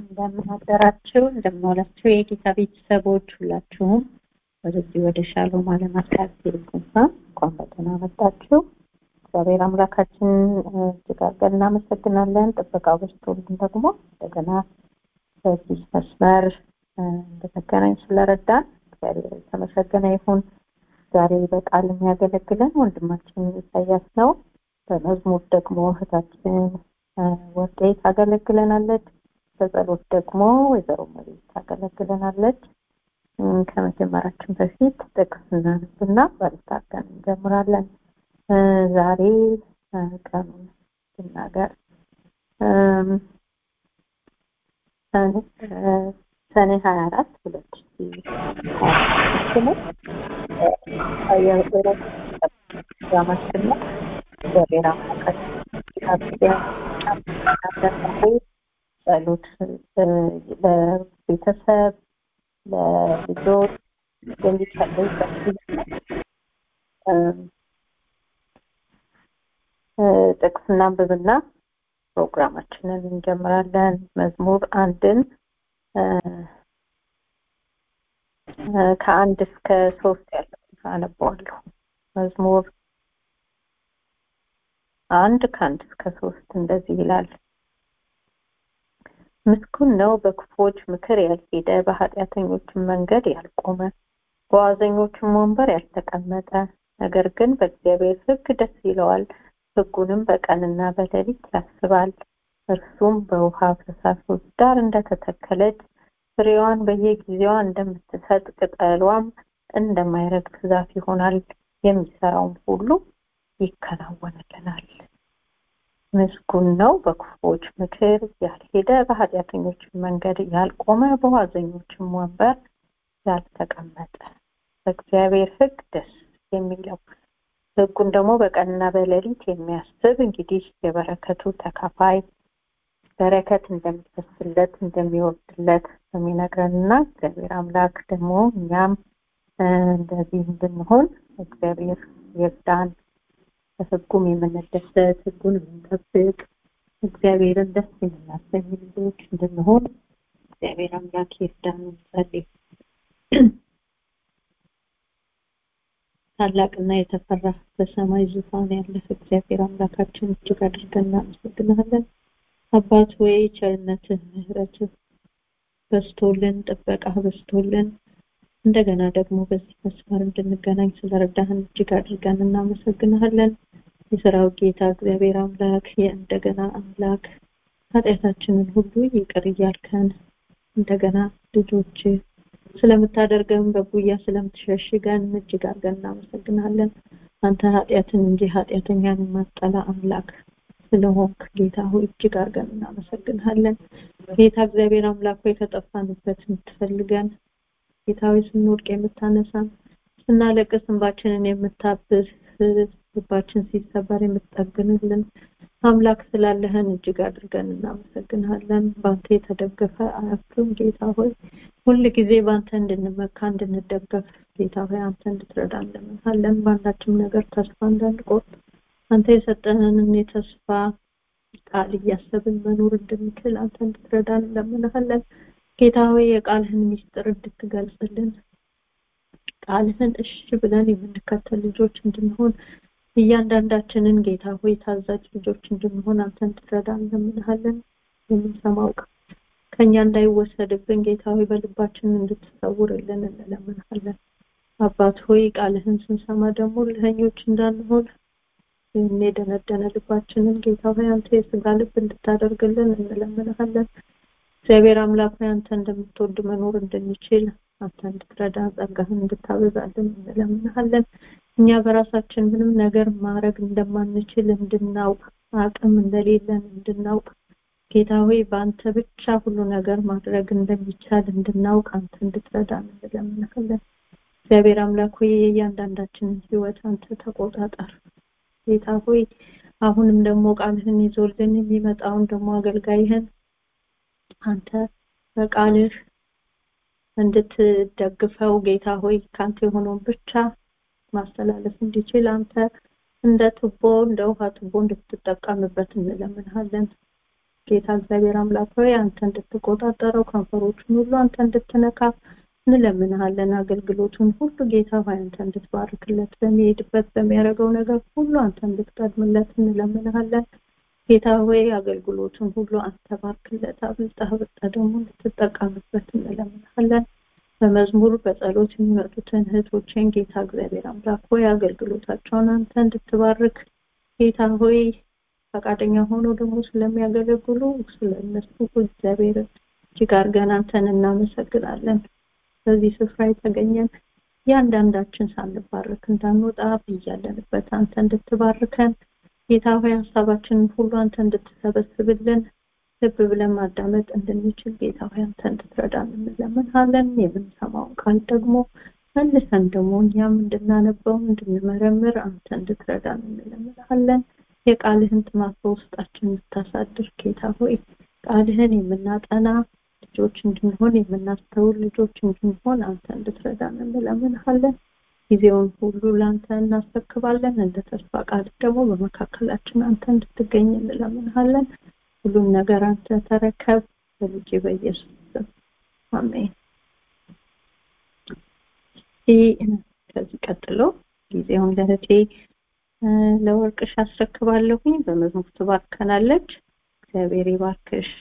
እንደምን አደራችሁ እንደምን ዋላችሁ የጌታ ቤተሰቦች ሁላችሁም ወደዚህ ወደ ሻሎም ዓለም አቀፍ ቴሌኮንፈረንስ እንኳን በደህና መጣችሁ እግዚአብሔር አምላካችን እጅግ አድርገን እናመሰግናለን ጥበቃው በዝቶልን ደግሞ እንደገና በዚህ መስመር እንደተገናኝ ስለረዳን እግዚአብሔር የተመሰገነ ይሁን ዛሬ በቃል የሚያገለግለን ወንድማችን ኢሳያስ ነው በመዝሙር ደግሞ እህታችን ወርቄ ታገለግለናለች በጸሎት ደግሞ ወይዘሮ መሬት ታገለግለናለች ከመጀመራችን በፊት ጥቅስ እናነብና በልታገን እንጀምራለን ዛሬ ቀኑን ስናገር ሰኔ ሀያ አራት ሁለት ሺ ፕሮግራማችን ነው እግዚአብሔር ጸሎት ለቤተሰብ ለልጆች የሚጸለይበት ጥቅስ እናንብብና ፕሮግራማችንን እንጀምራለን መዝሙር አንድን ከአንድ እስከ ሶስት ያለውን አነበዋለሁ መዝሙር አንድ ከአንድ እስከ ሶስት እንደዚህ ይላል ምስኩን ነው በክፎች ምክር ያልሄደ በኃጢአተኞችም መንገድ ያልቆመ በዋዘኞችም ወንበር ያልተቀመጠ ነገር ግን በእግዚአብሔር ህግ ደስ ይለዋል ህጉንም በቀንና በሌሊት ያስባል እርሱም በውሃ ፈሳሾች ዳር እንደተተከለች ፍሬዋን በየጊዜዋ እንደምትሰጥ ቅጠሏም እንደማይረግፍ ዛፍ ይሆናል የሚሰራውም ሁሉ ይከናወንልናል ምስጉን ነው በክፉዎች ምክር ያልሄደ በኃጢአተኞች መንገድ ያልቆመ በዋዘኞችም ወንበር ያልተቀመጠ በእግዚአብሔር ህግ ደስ የሚለው ህጉን ደግሞ በቀንና በሌሊት የሚያስብ እንግዲህ የበረከቱ ተካፋይ በረከት እንደሚፈስለት እንደሚወርድለት የሚነግረንና እግዚአብሔር አምላክ ደግሞ እኛም እንደዚህ እንድንሆን እግዚአብሔር ይርዳን በህጉም የምንደሰት ህጉን የምንጠብቅ እግዚአብሔርን ደስ የምናሰኝ ልጆች እንድንሆን እግዚአብሔር አምላክ ይርዳን እንጸልይ ታላቅና የተፈራ በሰማይ ዙፋን ያለህ እግዚአብሔር አምላካችን እጅግ አድርገን እናመሰግናለን አባት ወይ ቸርነትህ ምህረትህ በስቶልን ጥበቃ በስቶልን እንደገና ደግሞ በዚህ መስመር እንድንገናኝ ስለረዳህን እጅግ አድርገን እናመሰግናለን የሰራው ጌታ እግዚአብሔር አምላክ የእንደገና አምላክ ኃጢአታችንን ሁሉ ይቅር እያልከን እንደገና ልጆች ስለምታደርገን በጉያ ስለምትሸሽገን እጅግ አድርገን እናመሰግናለን አንተ ኃጢአትን እንጂ ኃጢአተኛን የማጠላ አምላክ ስለሆንክ ጌታ ሆይ እጅግ አድርገን እናመሰግናለን ጌታ እግዚአብሔር አምላክ ሆይ ከጠፋንበት የምትፈልገን ጌታ ሆይ ስንወድቅ የምታነሳን ስናለቅስ እንባችንን የምታብስ ልባችን ሲሰበር የምትጠግንልን አምላክ ስላለህን እጅግ አድርገን እናመሰግናለን በአንተ የተደገፈ አያፍርም ጌታ ሆይ ሁል ጊዜ በአንተ እንድንመካ እንድንደገፍ ጌታ ሆይ አንተ እንድትረዳ እንለምንሃለን በአንዳችም ነገር ተስፋ እንዳንቆርጥ አንተ የሰጠንን የተስፋ ቃል እያሰብን መኖር እንድንችል አንተ እንድትረዳ እንለምንሃለን ጌታ ሆይ የቃልህን ሚስጥር እንድትገልጽልን ቃልህን እሺ ብለን የምንከተል ልጆች እንድንሆን እያንዳንዳችንን ጌታ ሆይ ታዛዥ ልጆች እንድንሆን አንተ እንድትረዳ እንለምንሃለን የምንሰማው ከኛ እንዳይወሰድብን ጌታ ሆይ በልባችን እንድትሰውርልን እንለምንሃለን አባት ሆይ ቃልህን ስንሰማ ደግሞ ልህኞች እንዳንሆን የደነደነ ልባችንን ጌታ ሆይ አንተ የስጋ ልብ እንድታደርግልን እንለምንሃለን እግዚአብሔር አምላክ ሆይ አንተ እንደምትወድ መኖር እንድንችል አንተ እንድትረዳ ጸጋህን እንድታበዛልን እንለምንሃለን እኛ በራሳችን ምንም ነገር ማድረግ እንደማንችል እንድናውቅ አቅም እንደሌለን እንድናውቅ ጌታ ሆይ በአንተ ብቻ ሁሉ ነገር ማድረግ እንደሚቻል እንድናውቅ አንተ እንድትረዳ እንለምንሃለን እግዚአብሔር አምላክ ሆይ የእያንዳንዳችንን ህይወት አንተ ተቆጣጠር ጌታ ሆይ አሁንም ደግሞ ቃልህን ይዞልን የሚመጣውን ደግሞ አገልጋይህን አንተ በቃልህ እንድትደግፈው ጌታ ሆይ ካንተ የሆነውን ብቻ ማስተላለፍ እንዲችል አንተ እንደ ቱቦ እንደ ውሃ ቱቦ እንድትጠቀምበት እንለምንሃለን ጌታ እግዚአብሔር አምላክ ሆይ አንተ እንድትቆጣጠረው ከንፈሮቹን ሁሉ አንተ እንድትነካ እንለምንሃለን አገልግሎቱን ሁሉ ጌታ ሆይ አንተ እንድትባርክለት በሚሄድበት በሚያደርገው ነገር ሁሉ አንተ እንድትቀድምለት እንለምንሃለን ጌታ ሆይ አገልግሎቱን ሁሉ አንተ ባርክለት አብልጠህ አብልጠህ ደግሞ እንድትጠቀምበት እንለምንሃለን በመዝሙር በጸሎት የሚመጡትን እህቶችን ጌታ እግዚአብሔር አምላክ ሆይ አገልግሎታቸውን አንተ እንድትባርክ ጌታ ሆይ ፈቃደኛ ሆኖ ደግሞ ስለሚያገለግሉ ስለነሱ እግዚአብሔር እጅግ አድርገን አንተን እናመሰግናለን በዚህ ስፍራ የተገኘን እያንዳንዳችን ሳንባረክ እንዳንወጣ ብያለንበት አንተ እንድትባርከን ጌታ ሆይ ሀሳባችንን ሁሉ አንተ እንድትሰበስብልን ልብ ብለን ማዳመጥ እንድንችል ጌታ ሆይ አንተ እንድትረዳን እንለምንሃለን የምንሰማውን ቃል ደግሞ መልሰን ደግሞ እኛም እንድናነበው እንድንመረምር አንተ እንድትረዳን እንለምንሃለን የቃልህን ጥማት በውስጣችን እንድታሳድር ጌታ ሆይ ቃልህን የምናጠና ልጆች እንድንሆን የምናስተውል ልጆች እንድንሆን አንተ እንድትረዳን እንለምንሃለን ጊዜውን ሁሉ ለአንተ እናስረክባለን እንደ ተስፋ ቃል ደግሞ በመካከላችን አንተ እንድትገኝ እንለምንሃለን ሁሉም ነገር አንተ ተረከብ በልጅ በኢየሱስ ስም አሜን ከዚህ ቀጥሎ ጊዜውን ለህቴ ለወርቅሽ አስረክባለሁኝ በመዝሙር ትባርከናለች እግዚአብሔር ይባርክሽ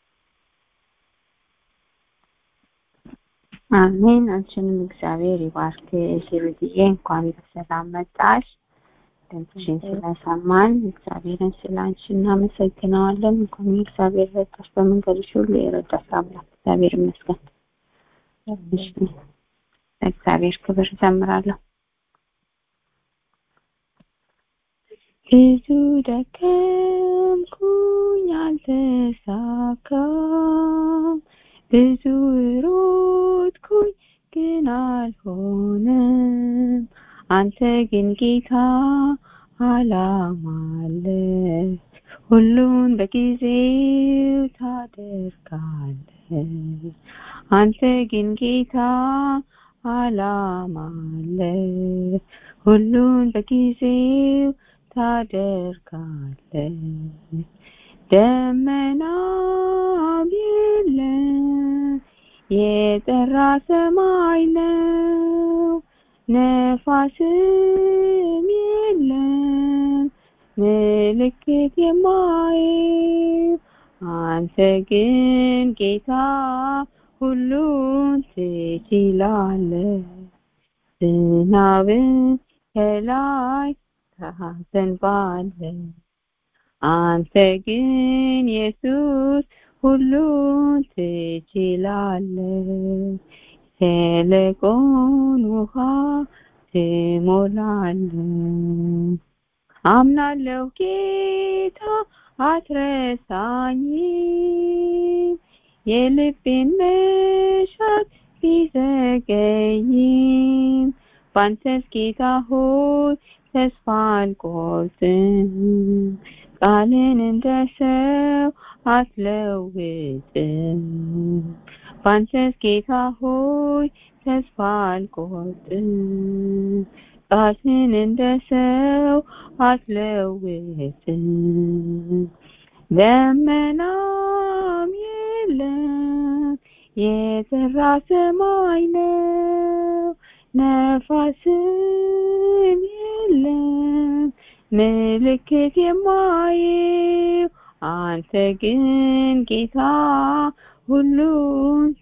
አሜን አንቺንም እግዚአብሔር ይባርክሽ ይሩድዬ እንኳን በሰላም መጣሽ ድምፅሽን ስለሰማን እግዚአብሔርን ስለ አንቺ እናመሰግነዋለን እንኳን እግዚአብሔር ረዳሽ በመንገድሽ ሁሉ የረዳሽ አምላክ እግዚአብሔር ይመስገን እግዚአብሔር ክብር ዘምራለሁ ብዙ ደከምኩኝ አልተሳካም ብዙ ሮጥኩኝ ግን አልሆነም አንተ ግን ጌታ አላማለ ሁሉን በጊዜው ታደርጋለ አንተ ግን ጌታ አላማለ ሁሉን በጊዜው ታደርጋለ ደመናም የለም የጠራ ሰማይ ነው ነፋስም የለም ምልክት የማየው አንተ ግን ጌታ ሁሉን ትችላለህ ዝናብን ከላይ ታዘንባለህ አንተ ግን ኢየሱስ ሁሉን ትችላለህ ሸለቆን ውሃ ትሞላለህ አምናለሁ ጌታ አትረሳኝም የልቤን መሻት ቢዘገይም ባንተስ ጌታ ሆይ ተስፋ አልቆርጥም ቃልን እንደ ሰው አትለውጥም ባንተስ ጌታ ሆይ ተስፋ አልቆርጥም ቃልን እንደ ሰው አትለውጥም ደመናም የለም የጠራ ሰማይ ነው ነፋስም የለም ምልክት የማየው አንተ ግን ጌታ ሁሉን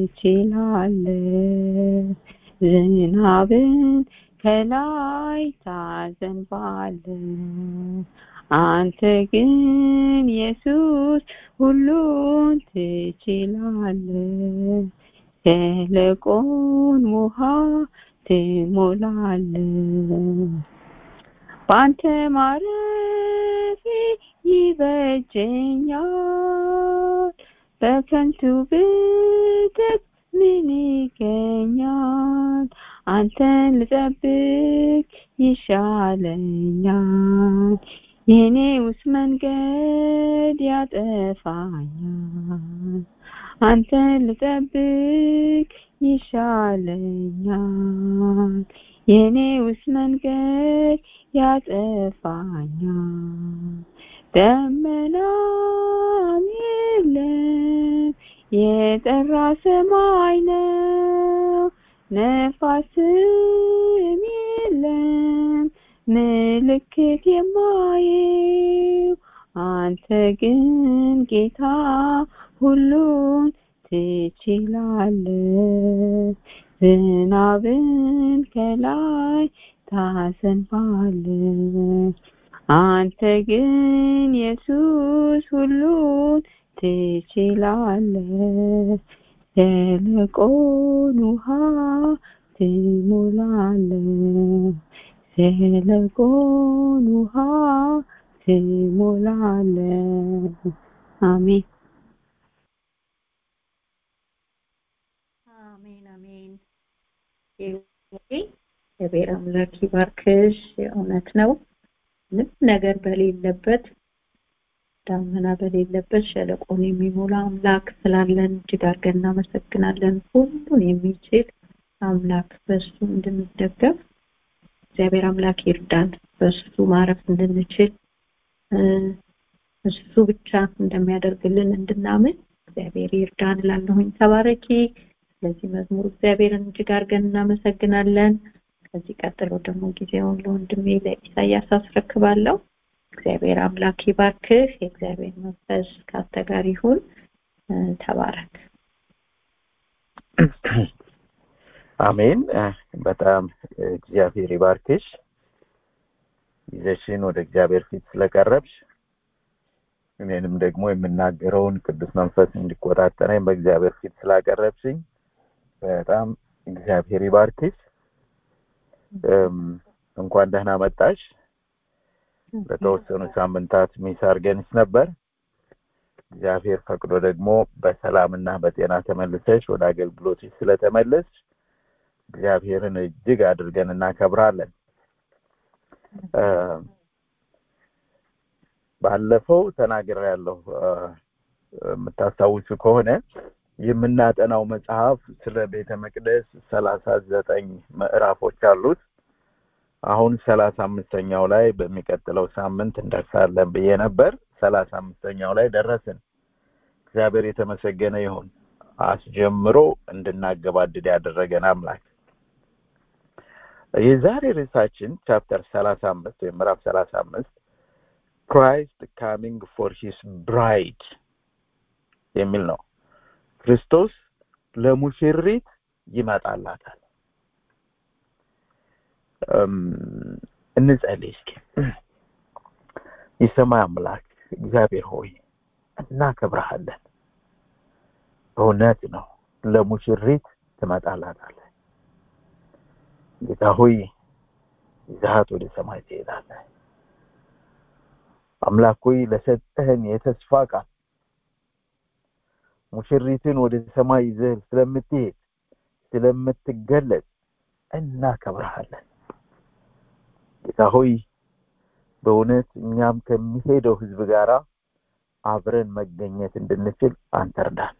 ትችላለህ ዝናብን ከላይ ታዘንባለህ አንተ ግን ኢየሱስ ሁሉን ትችላለህ ሸለቆን ውሃ ትሞላለህ በአንተ ማረፌ ይበጀኛል በከንቱ ብደት ምን ይገኛል አንተን ልጠብቅ ይሻለኛል የኔ ውስጥ መንገድ ያጠፋኛል አንተን ልጠብቅ ይሻለኛል የኔ ውስጥ መንገድ ያጠፋኛል ደመናም የጠራ ሰማይ ነው ነፋስም የለም ምልክት የማየው አንተ ግን ጌታ ሁሉን ትችላለህ ዝናብን ከላይ ታዘንባለህ አንተ ግን ኢየሱስ ሁሉን ትችላለህ ሸለቆን ውሃ ትሞላለህ ሸለቆን ውሃ ትሞላለህ አሜን አሜን አሜን እግዚአብሔር አምላክ ይባርክሽ የእውነት ነው ምንም ነገር በሌለበት ዳመና በሌለበት ሸለቆን የሚሞላ አምላክ ስላለን እጅግ አድርገን እናመሰግናለን ሁሉን የሚችል አምላክ በሱ እንድንደገፍ እግዚአብሔር አምላክ ይርዳን በሱ ማረፍ እንድንችል እሱ ብቻ እንደሚያደርግልን እንድናምን እግዚአብሔር ይርዳን እላለሁኝ ተባረኪ ስለዚህ መዝሙር እግዚአብሔርን እጅግ አድርገን እናመሰግናለን ከዚህ ቀጥሎ ደግሞ ጊዜውን ለወንድሜ ለኢሳያስ አስረክባለሁ እግዚአብሔር አምላክ ይባርክህ የእግዚአብሔር መንፈስ ካንተ ጋር ይሁን ተባረክ አሜን በጣም እግዚአብሔር ይባርክሽ ይዘሽን ወደ እግዚአብሔር ፊት ስለቀረብሽ እኔንም ደግሞ የምናገረውን ቅዱስ መንፈስ እንዲቆጣጠረኝ በእግዚአብሔር ፊት ስላቀረብሽኝ በጣም እግዚአብሔር ይባርክሽ እንኳን ደህና መጣሽ ለተወሰኑ ሳምንታት ሚስ አርገንሽ ነበር እግዚአብሔር ፈቅዶ ደግሞ በሰላምና በጤና ተመልሰሽ ወደ አገልግሎትሽ ስለተመለስሽ እግዚአብሔርን እጅግ አድርገን እናከብራለን ባለፈው ተናግር ያለሁ የምታስታውሱ ከሆነ የምናጠናው መጽሐፍ ስለ ቤተ መቅደስ ሰላሳ ዘጠኝ ምዕራፎች አሉት አሁን ሰላሳ አምስተኛው ላይ በሚቀጥለው ሳምንት እንደርሳለን ብዬ ነበር ሰላሳ አምስተኛው ላይ ደረስን እግዚአብሔር የተመሰገነ ይሁን አስጀምሮ እንድናገባድድ ያደረገን አምላክ የዛሬ ርዕሳችን ቻፕተር ሰላሳ አምስት ወይም ምዕራፍ ሰላሳ አምስት ክራይስት ካሚንግ ፎር ሂስ ብራይድ የሚል ነው ክርስቶስ ለሙሽሪት ይመጣላታል እንጸልይ እስኪ የሰማይ አምላክ እግዚአብሔር ሆይ እናከብረሃለን እውነት ነው ለሙሽሪት ትመጣላታለህ ጌታ ሆይ ይዛሃት ወደ ሰማይ ትሄዳለህ አምላክ ሆይ ለሰጠህን የተስፋ ቃል ሙሽሪትን ወደ ሰማይ ይዘህ ስለምትሄድ ስለምትገለጽ እናከብረሃለን ጌታ ሆይ በእውነት እኛም ከሚሄደው ህዝብ ጋራ አብረን መገኘት እንድንችል አንተ እርዳን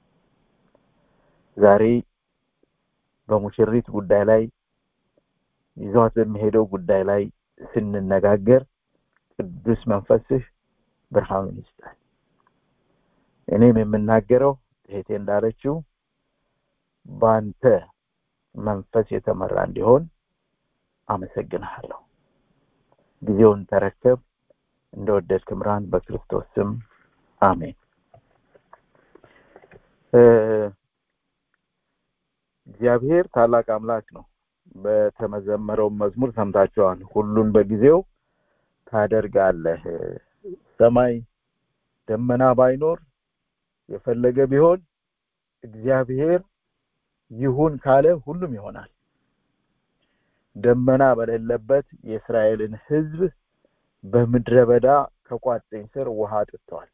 ዛሬ በሙሽሪት ጉዳይ ላይ ይዟት በሚሄደው ጉዳይ ላይ ስንነጋገር ቅዱስ መንፈስህ ብርሃኑን ይስጣል እኔም የምናገረው እህቴ እንዳለችው በአንተ መንፈስ የተመራ እንዲሆን አመሰግንሃለሁ ጊዜውን ተረከብ እንደወደድክ ምራን በክርስቶስ ስም አሜን እግዚአብሔር ታላቅ አምላክ ነው በተመዘመረው መዝሙር ሰምታችኋል ሁሉን በጊዜው ታደርጋለህ ሰማይ ደመና ባይኖር የፈለገ ቢሆን እግዚአብሔር ይሁን ካለ ሁሉም ይሆናል ደመና በሌለበት የእስራኤልን ህዝብ በምድረ በዳ ከቋጥኝ ስር ውሃ አጥጥተዋል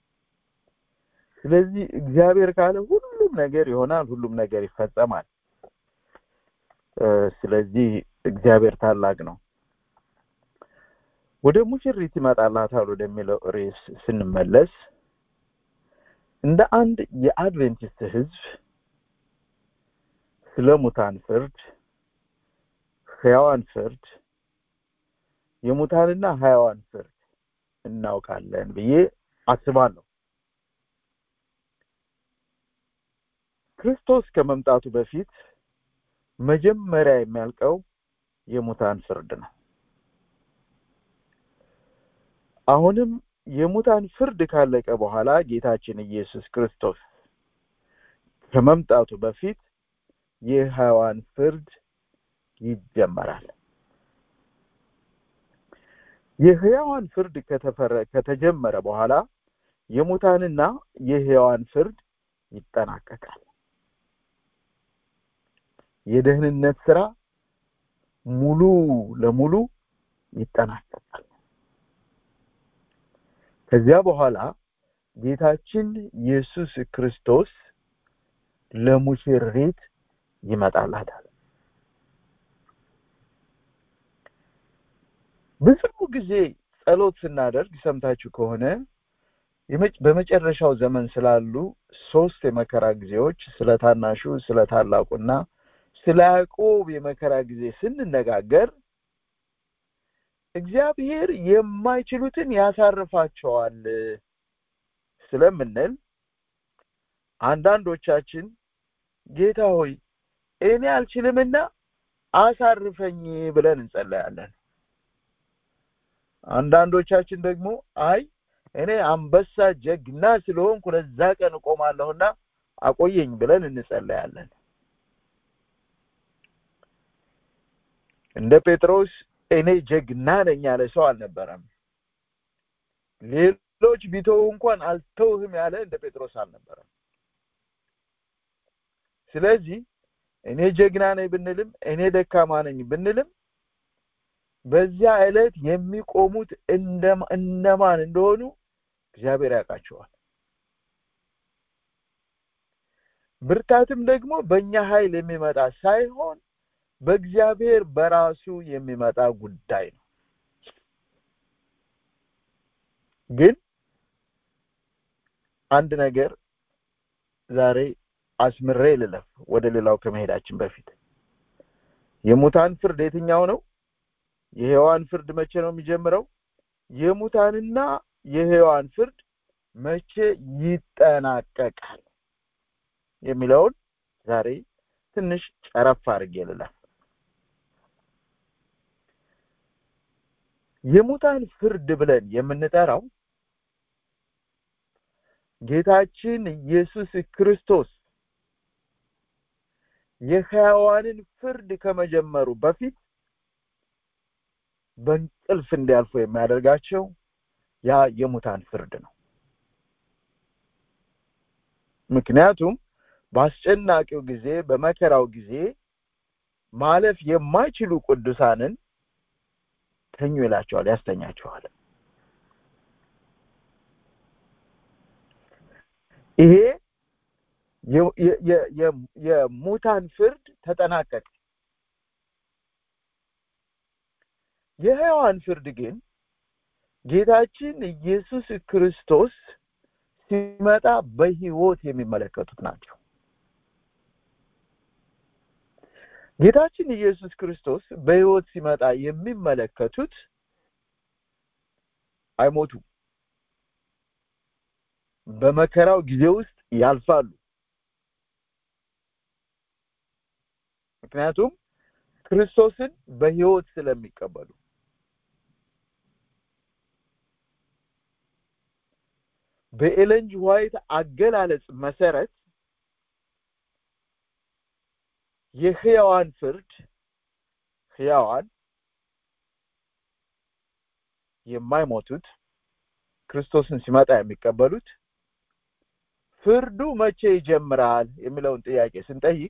ስለዚህ እግዚአብሔር ካለ ሁሉም ነገር ይሆናል ሁሉም ነገር ይፈጸማል ስለዚህ እግዚአብሔር ታላቅ ነው ወደ ሙሽሪት ይመጣላታል ወደሚለው ርዕስ ስንመለስ እንደ አንድ የአድቬንቲስት ህዝብ ስለ ሙታን ፍርድ ህያዋን ፍርድ የሙታንና ህያዋን ፍርድ እናውቃለን ብዬ አስባለሁ ክርስቶስ ከመምጣቱ በፊት መጀመሪያ የሚያልቀው የሙታን ፍርድ ነው። አሁንም የሙታን ፍርድ ካለቀ በኋላ ጌታችን ኢየሱስ ክርስቶስ ከመምጣቱ በፊት የሕያዋን ፍርድ ይጀመራል። የሕያዋን ፍርድ ከተፈረ ከተጀመረ በኋላ የሙታንና የሕያዋን ፍርድ ይጠናቀቃል። የደህንነት ስራ ሙሉ ለሙሉ ይጠናቀቃል። ከዚያ በኋላ ጌታችን ኢየሱስ ክርስቶስ ለሙሽሪት ይመጣላታል። ብዙ ጊዜ ጸሎት ስናደርግ ሰምታችሁ ከሆነ በመጨረሻው ዘመን ስላሉ ሶስት የመከራ ጊዜዎች ስለ ታናሹ፣ ስለ ታላቁና ስለ ያዕቆብ የመከራ ጊዜ ስንነጋገር እግዚአብሔር የማይችሉትን ያሳርፋቸዋል ስለምንል አንዳንዶቻችን ጌታ ሆይ እኔ አልችልምና አሳርፈኝ ብለን እንጸለያለን። አንዳንዶቻችን ደግሞ አይ እኔ አንበሳ ጀግና ስለሆንኩ ለዛ ቀን እቆማለሁና አቆየኝ ብለን እንጸለያለን። እንደ ጴጥሮስ እኔ ጀግና ነኝ ያለ ሰው አልነበረም። ሌሎች ቢተው እንኳን አልተውህም ያለ እንደ ጴጥሮስ አልነበረም። ስለዚህ እኔ ጀግና ነኝ ብንልም እኔ ደካማ ነኝ ብንልም በዚያ ዕለት የሚቆሙት እነማን እንደሆኑ እግዚአብሔር ያውቃቸዋል። ብርታትም ደግሞ በእኛ ኃይል የሚመጣ ሳይሆን በእግዚአብሔር በራሱ የሚመጣ ጉዳይ ነው። ግን አንድ ነገር ዛሬ አስምሬ ልለፍ፣ ወደ ሌላው ከመሄዳችን በፊት የሙታን ፍርድ የትኛው ነው? የሔዋን ፍርድ መቼ ነው የሚጀምረው? የሙታንና የሔዋን ፍርድ መቼ ይጠናቀቃል የሚለውን ዛሬ ትንሽ ጨረፍ አድርጌ ልለፍ። የሙታን ፍርድ ብለን የምንጠራው ጌታችን ኢየሱስ ክርስቶስ የሕያዋንን ፍርድ ከመጀመሩ በፊት በእንቅልፍ እንዲያልፉ የሚያደርጋቸው ያ የሙታን ፍርድ ነው። ምክንያቱም በአስጨናቂው ጊዜ በመከራው ጊዜ ማለፍ የማይችሉ ቅዱሳንን ተኙ ይላቸዋል፣ ያስተኛቸዋል። ይሄ የሙታን ፍርድ ተጠናቀቀ። የሕያዋን ፍርድ ግን ጌታችን ኢየሱስ ክርስቶስ ሲመጣ በሕይወት የሚመለከቱት ናቸው። ጌታችን ኢየሱስ ክርስቶስ በሕይወት ሲመጣ የሚመለከቱት አይሞቱም። በመከራው ጊዜ ውስጥ ያልፋሉ። ምክንያቱም ክርስቶስን በሕይወት ስለሚቀበሉ በኤለንጅ ዋይት አገላለጽ መሰረት የሕያዋን ፍርድ ሕያዋን የማይሞቱት ክርስቶስን ሲመጣ የሚቀበሉት ፍርዱ መቼ ይጀምራል የሚለውን ጥያቄ ስንጠይቅ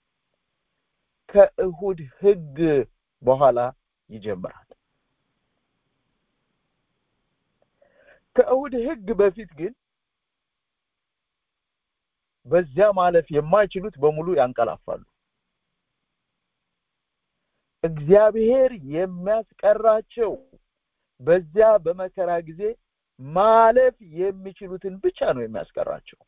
ከእሁድ ሕግ በኋላ ይጀምራል። ከእሁድ ሕግ በፊት ግን በዚያ ማለፍ የማይችሉት በሙሉ ያንቀላፋሉ። እግዚአብሔር የሚያስቀራቸው በዚያ በመከራ ጊዜ ማለፍ የሚችሉትን ብቻ ነው የሚያስቀራቸው።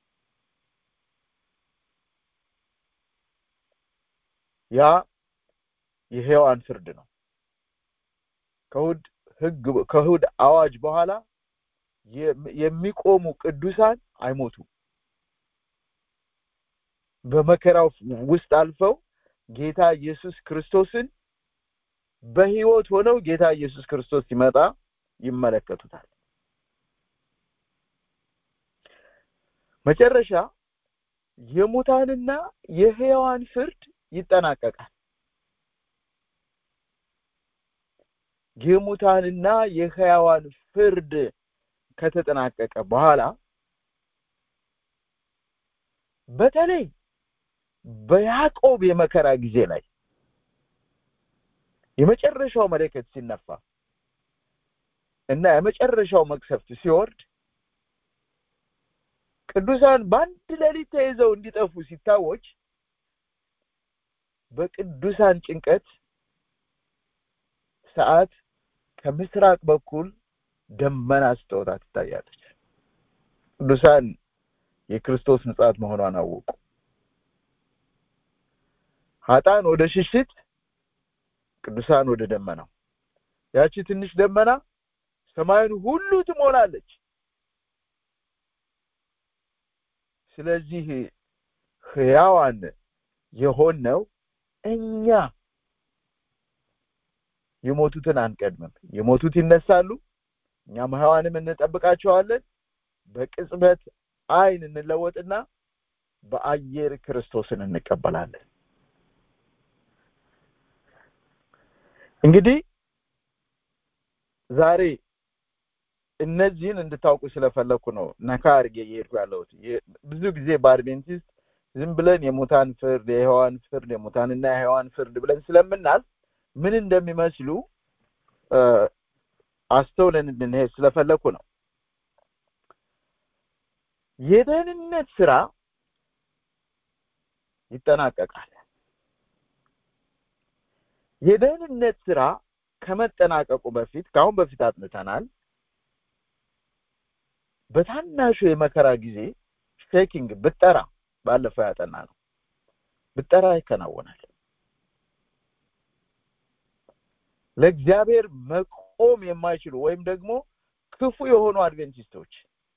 ያ የሔዋን ፍርድ ነው። ከእሑድ ሕግ ከእሑድ አዋጅ በኋላ የሚቆሙ ቅዱሳን አይሞቱም። በመከራው ውስጥ አልፈው ጌታ ኢየሱስ ክርስቶስን በህይወት ሆነው ጌታ ኢየሱስ ክርስቶስ ሲመጣ ይመለከቱታል መጨረሻ የሙታንና የህያዋን ፍርድ ይጠናቀቃል የሙታንና የህያዋን ፍርድ ከተጠናቀቀ በኋላ በተለይ በያዕቆብ የመከራ ጊዜ ላይ የመጨረሻው መለከት ሲነፋ እና የመጨረሻው መቅሰፍት ሲወርድ ቅዱሳን በአንድ ሌሊት ተይዘው እንዲጠፉ ሲታወጅ በቅዱሳን ጭንቀት ሰዓት ከምስራቅ በኩል ደመና ስትወጣ ትታያለች ቅዱሳን የክርስቶስ ምጽአት መሆኗን አወቁ ሀጣን ወደ ሽሽት ቅዱሳን ወደ ደመናው ያቺ ትንሽ ደመና ሰማዩን ሁሉ ትሞላለች ስለዚህ ህያዋን የሆነው እኛ የሞቱትን አንቀድምም የሞቱት ይነሳሉ እኛም ህያዋንም እንጠብቃቸዋለን በቅጽበት አይን እንለወጥና በአየር ክርስቶስን እንቀበላለን እንግዲህ ዛሬ እነዚህን እንድታውቁ ስለፈለኩ ነው ነካ አድርጌ እየሄድኩ ያለሁት ብዙ ጊዜ በአድቬንቲስት ዝም ብለን የሙታን ፍርድ የህዋን ፍርድ የሙታንና የህዋን ፍርድ ብለን ስለምናል ምን እንደሚመስሉ አስተውለን እንድንሄድ ስለፈለኩ ነው የደህንነት ስራ ይጠናቀቃል የደህንነት ስራ ከመጠናቀቁ በፊት ከአሁን በፊት አጥንተናል በታናሹ የመከራ ጊዜ ሼኪንግ ብጠራ ባለፈው ያጠና ነው ብጠራ ይከናወናል ለእግዚአብሔር መቆም የማይችሉ ወይም ደግሞ ክፉ የሆኑ አድቬንቲስቶች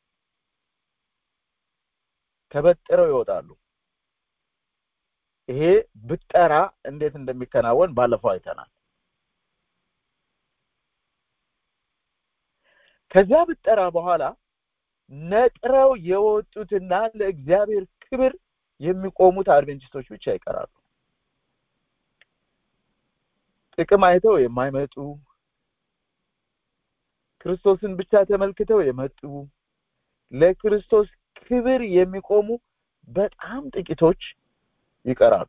ተበጥረው ይወጣሉ ይሄ ብጠራ እንዴት እንደሚከናወን ባለፈው አይተናል ከዚያ ብጠራ በኋላ ነጥረው የወጡትና ለእግዚአብሔር ክብር የሚቆሙት አድቬንቲስቶች ብቻ ይቀራሉ ጥቅም አይተው የማይመጡ ክርስቶስን ብቻ ተመልክተው የመጡ ለክርስቶስ ክብር የሚቆሙ በጣም ጥቂቶች ይቀራሉ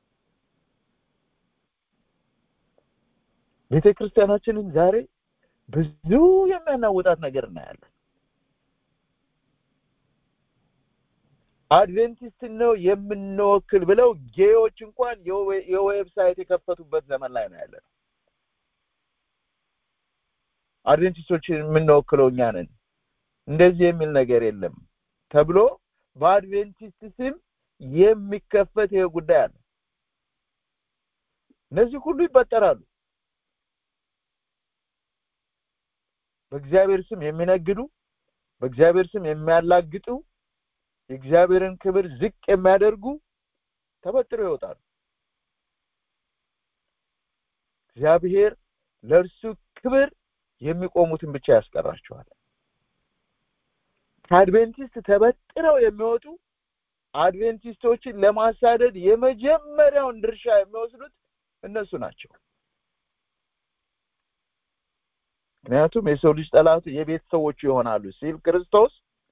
ቤተ ክርስቲያናችንን ዛሬ ብዙ የሚያናውጣት ነገር እናያለን አድቬንቲስት ነው የምንወክል ብለው ጌዎች እንኳን የዌብሳይት የከፈቱበት ዘመን ላይ ነው ያለ አድቬንቲስቶችን የምንወክለው እኛ ነን እንደዚህ የሚል ነገር የለም ተብሎ በአድቬንቲስት ስም የሚከፈት ይሄ ጉዳይ አለ እነዚህ ሁሉ ይበጠራሉ በእግዚአብሔር ስም የሚነግዱ በእግዚአብሔር ስም የሚያላግጡ የእግዚአብሔርን ክብር ዝቅ የሚያደርጉ ተበጥረው ይወጣሉ እግዚአብሔር ለእርሱ ክብር የሚቆሙትን ብቻ ያስቀራቸዋል ከአድቬንቲስት ተበጥረው የሚወጡ አድቬንቲስቶችን ለማሳደድ የመጀመሪያውን ድርሻ የሚወስዱት እነሱ ናቸው ምክንያቱም የሰው ልጅ ጠላቱ የቤት ሰዎቹ ይሆናሉ ሲል ክርስቶስ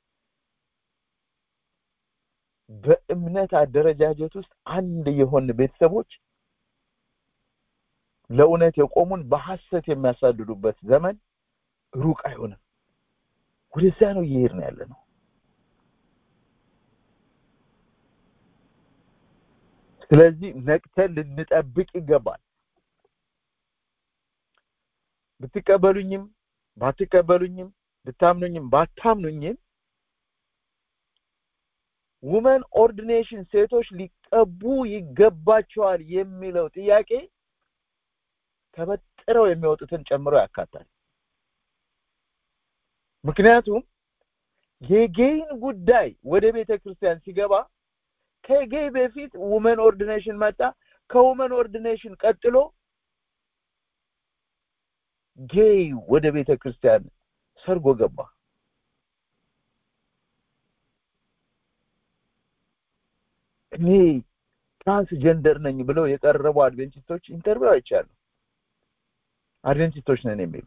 በእምነት አደረጃጀት ውስጥ አንድ የሆን ቤተሰቦች ለእውነት የቆሙን በሐሰት የሚያሳድዱበት ዘመን ሩቅ አይሆንም ወደዚያ ነው እየሄድ ነው ያለ ነው ስለዚህ ነቅተን ልንጠብቅ ይገባል ብትቀበሉኝም ባትቀበሉኝም ብታምኑኝም ባታምኑኝም ውመን ኦርዲኔሽን ሴቶች ሊቀቡ ይገባቸዋል የሚለው ጥያቄ ተበጥረው የሚወጡትን ጨምሮ ያካታል ምክንያቱም የጌይን ጉዳይ ወደ ቤተ ክርስቲያን ሲገባ ከጌይ በፊት ውመን ኦርዲኔሽን መጣ ከውመን ኦርዲኔሽን ቀጥሎ ጌይ ወደ ቤተ ክርስቲያን ሰርጎ ገባ እኔ ትራንስጀንደር ነኝ ብለው የቀረቡ አድቬንቲስቶች ኢንተርቪው አይቻሉ አድቬንቲስቶች ነን የሚሉ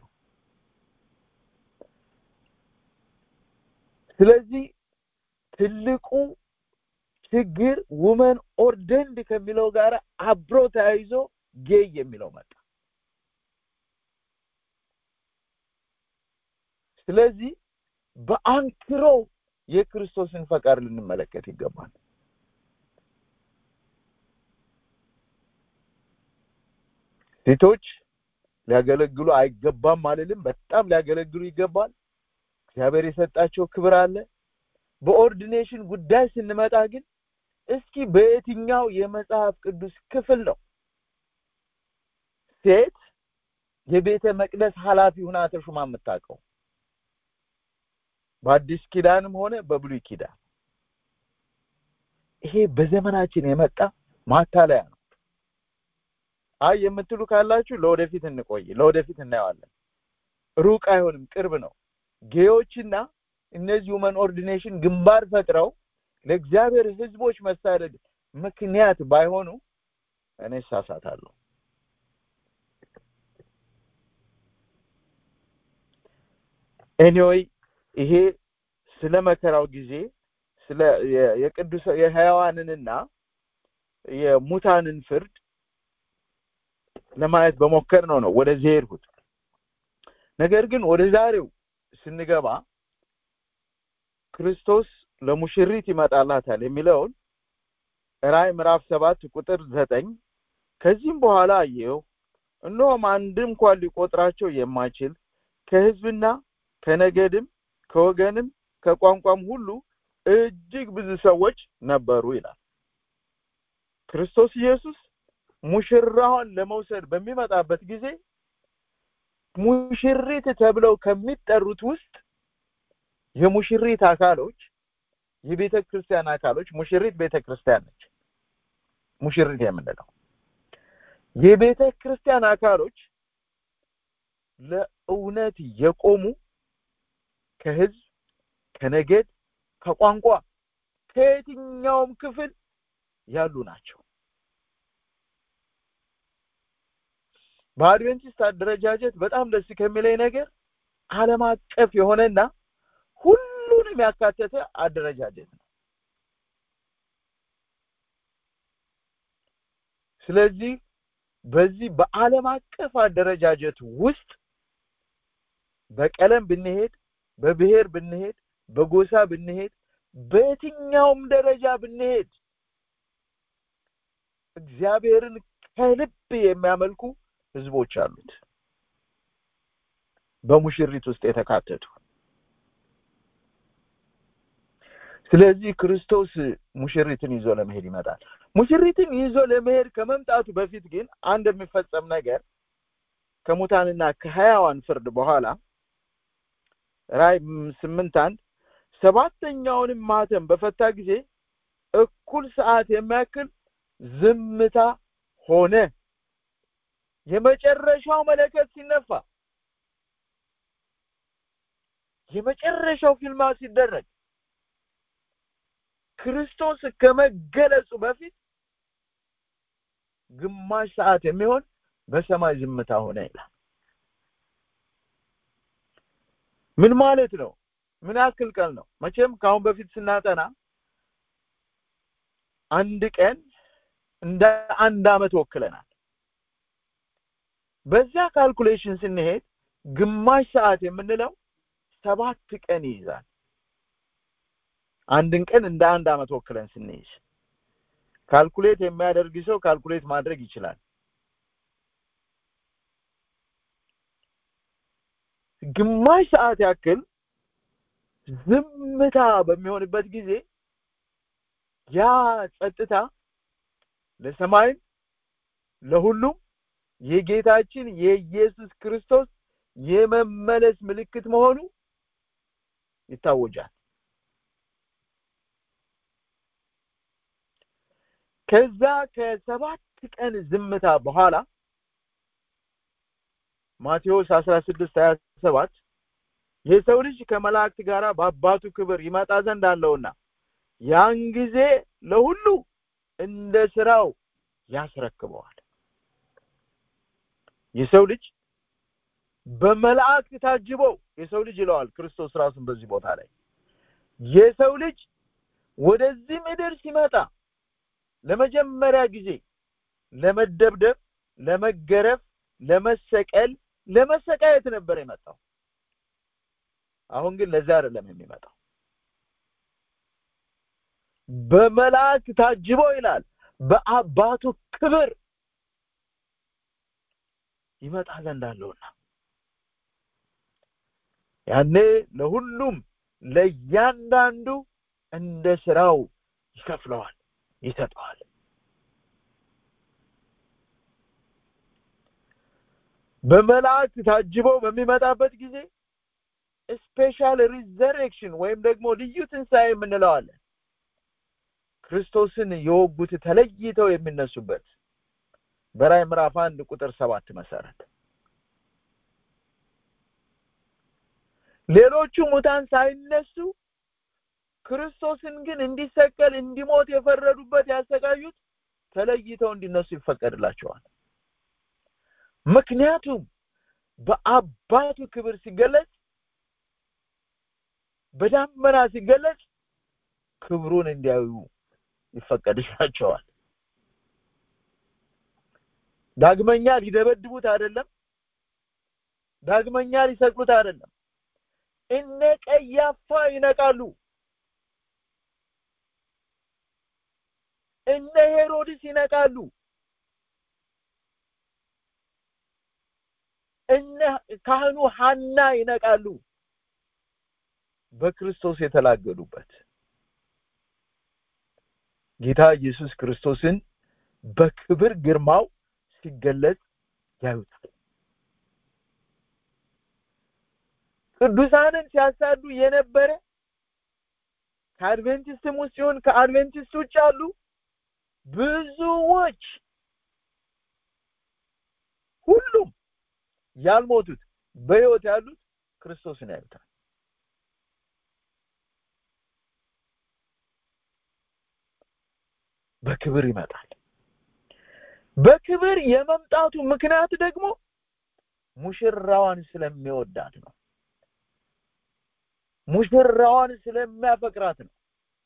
ስለዚህ ትልቁ ችግር ውመን ኦርደንድ ከሚለው ጋር አብሮ ተያይዞ ጌይ የሚለው መጣ ስለዚህ በአንክሮ የክርስቶስን ፈቃድ ልንመለከት ይገባል ሴቶች ሊያገለግሉ አይገባም አልልም በጣም ሊያገለግሉ ይገባል እግዚአብሔር የሰጣቸው ክብር አለ በኦርዲኔሽን ጉዳይ ስንመጣ ግን እስኪ በየትኛው የመጽሐፍ ቅዱስ ክፍል ነው ሴት የቤተ መቅደስ ኃላፊ ሁና ተሹማ የምታውቀው በአዲስ ኪዳንም ሆነ በብሉይ ኪዳን ይሄ በዘመናችን የመጣ ማታለያ ነው አይ የምትሉ ካላችሁ ለወደፊት እንቆይ ለወደፊት እናየዋለን ሩቅ አይሆንም ቅርብ ነው ጌዮችና እነዚህ ውመን ኦርዲኔሽን ግንባር ፈጥረው ለእግዚአብሔር ህዝቦች መሳደድ ምክንያት ባይሆኑ እኔ እሳሳታለሁ ኤኒዌይ ይሄ ስለ መከራው ጊዜ ስለ የቅዱስ የህያዋንንና የሙታንን ፍርድ ለማየት በሞከር ነው ነው ወደዚህ ሄድኩት ነገር ግን ወደ ዛሬው ስንገባ ክርስቶስ ለሙሽሪት ይመጣላታል የሚለውን ራይ ምዕራፍ ሰባት ቁጥር ዘጠኝ ከዚህም በኋላ አየሁ እነሆም አንድ እንኳን ሊቆጥራቸው የማይችል ከህዝብና ከነገድም ከወገንም ከቋንቋም ሁሉ እጅግ ብዙ ሰዎች ነበሩ ይላል ክርስቶስ ኢየሱስ ሙሽራዋን ለመውሰድ በሚመጣበት ጊዜ ሙሽሪት ተብለው ከሚጠሩት ውስጥ የሙሽሪት አካሎች የቤተ ክርስቲያን አካሎች ሙሽሪት ቤተ ክርስቲያን ነች ሙሽሪት የምንለው የቤተ ክርስቲያን አካሎች ለእውነት የቆሙ ከህዝብ ከነገድ ከቋንቋ ከየትኛውም ክፍል ያሉ ናቸው በአድቬንቲስት አደረጃጀት በጣም ደስ ከሚለኝ ነገር አለም አቀፍ የሆነና ሁሉንም ያካተተ አደረጃጀት ነው ስለዚህ በዚህ በአለም አቀፍ አደረጃጀት ውስጥ በቀለም ብንሄድ በብሔር ብንሄድ በጎሳ ብንሄድ በየትኛውም ደረጃ ብንሄድ እግዚአብሔርን ከልብ የሚያመልኩ ህዝቦች አሉት በሙሽሪት ውስጥ የተካተቱ ስለዚህ ክርስቶስ ሙሽሪትን ይዞ ለመሄድ ይመጣል ሙሽሪትን ይዞ ለመሄድ ከመምጣቱ በፊት ግን አንድ የሚፈጸም ነገር ከሙታንና ከሀያዋን ፍርድ በኋላ ራይ ስምንት አንድ ሰባተኛውንም ማተም በፈታ ጊዜ እኩል ሰዓት የሚያክል ዝምታ ሆነ የመጨረሻው መለከት ሲነፋ የመጨረሻው ፊልማ ሲደረግ ክርስቶስ ከመገለጹ በፊት ግማሽ ሰዓት የሚሆን በሰማይ ዝምታ ሆነ ይላል ምን ማለት ነው ምን ያክል ቀን ነው መቼም ከአሁን በፊት ስናጠና አንድ ቀን እንደ አንድ አመት ወክለናል በዚያ ካልኩሌሽን ስንሄድ ግማሽ ሰዓት የምንለው ሰባት ቀን ይይዛል አንድን ቀን እንደ አንድ አመት ወክለን ስንይዝ ካልኩሌት የሚያደርግ ሰው ካልኩሌት ማድረግ ይችላል ግማሽ ሰዓት ያክል ዝምታ በሚሆንበት ጊዜ ያ ጸጥታ ለሰማይም ለሁሉም የጌታችን የኢየሱስ ክርስቶስ የመመለስ ምልክት መሆኑ ይታወጃል ከዛ ከሰባት ቀን ዝምታ በኋላ ማቴዎስ 16 27 የሰው ልጅ ከመላእክት ጋር በአባቱ ክብር ይመጣ ዘንድ አለውና ያን ጊዜ ለሁሉ እንደ ስራው ያስረክበዋል የሰው ልጅ በመላእክት ታጅቦ የሰው ልጅ ይለዋል ክርስቶስ ራሱን በዚህ ቦታ ላይ የሰው ልጅ ወደዚህ ምድር ሲመጣ ለመጀመሪያ ጊዜ ለመደብደብ ለመገረፍ ለመሰቀል ለመሰቃየት ነበር የመጣው አሁን ግን ለዛ አይደለም የሚመጣው በመላእክት ታጅቦ ይላል በአባቱ ክብር ይመጣ ዘንድ አለውና ያኔ ለሁሉም ለእያንዳንዱ እንደ ስራው ይከፍለዋል ይሰጠዋል በመላእክት ታጅቦ በሚመጣበት ጊዜ ስፔሻል ሪዘሬክሽን ወይም ደግሞ ልዩ ትንሣኤ የምንለዋለን ክርስቶስን የወጉት ተለይተው የሚነሱበት በራይ ምዕራፍ አንድ ቁጥር ሰባት መሰረት ሌሎቹ ሙታን ሳይነሱ ክርስቶስን ግን እንዲሰቀል እንዲሞት የፈረዱበት ያሰቃዩት ተለይተው እንዲነሱ ይፈቀድላቸዋል ምክንያቱም በአባቱ ክብር ሲገለጽ በዳመና ሲገለጽ ክብሩን እንዲያዩ ይፈቀድላቸዋል ዳግመኛ ሊደበድቡት አይደለም ዳግመኛ ሊሰቅሉት አይደለም እነ ቀያፋ ይነቃሉ እነ ሄሮድስ ይነቃሉ እነ ካህኑ ሐና ይነቃሉ በክርስቶስ የተላገዱበት ጌታ ኢየሱስ ክርስቶስን በክብር ግርማው ሲገለጽ ያዩታል ቅዱሳንን ሲያሳዱ የነበረ ከአድቬንቲስትም ውስጥ ይሁን ከአድቬንቲስት ውጭ ያሉ ብዙዎች ሁሉም ያልሞቱት በህይወት ያሉት ክርስቶስን ያዩታል በክብር ይመጣል በክብር የመምጣቱ ምክንያት ደግሞ ሙሽራዋን ስለሚወዳት ነው ሙሽራዋን ስለሚያፈቅራት ነው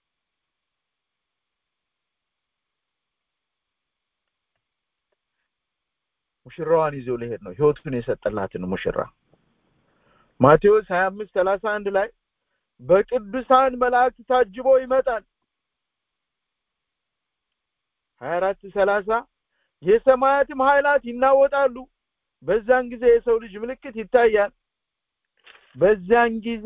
ሙሽራዋን ይዞ ሊሄድ ነው ህይወቱን የሰጠላትን ሙሽራ ማቴዎስ 25 31 ላይ በቅዱሳን መላእክት ታጅቦ ይመጣል 24 30 የሰማያትም ኃይላት ይናወጣሉ በዛን ጊዜ የሰው ልጅ ምልክት ይታያል በዛን ጊዜ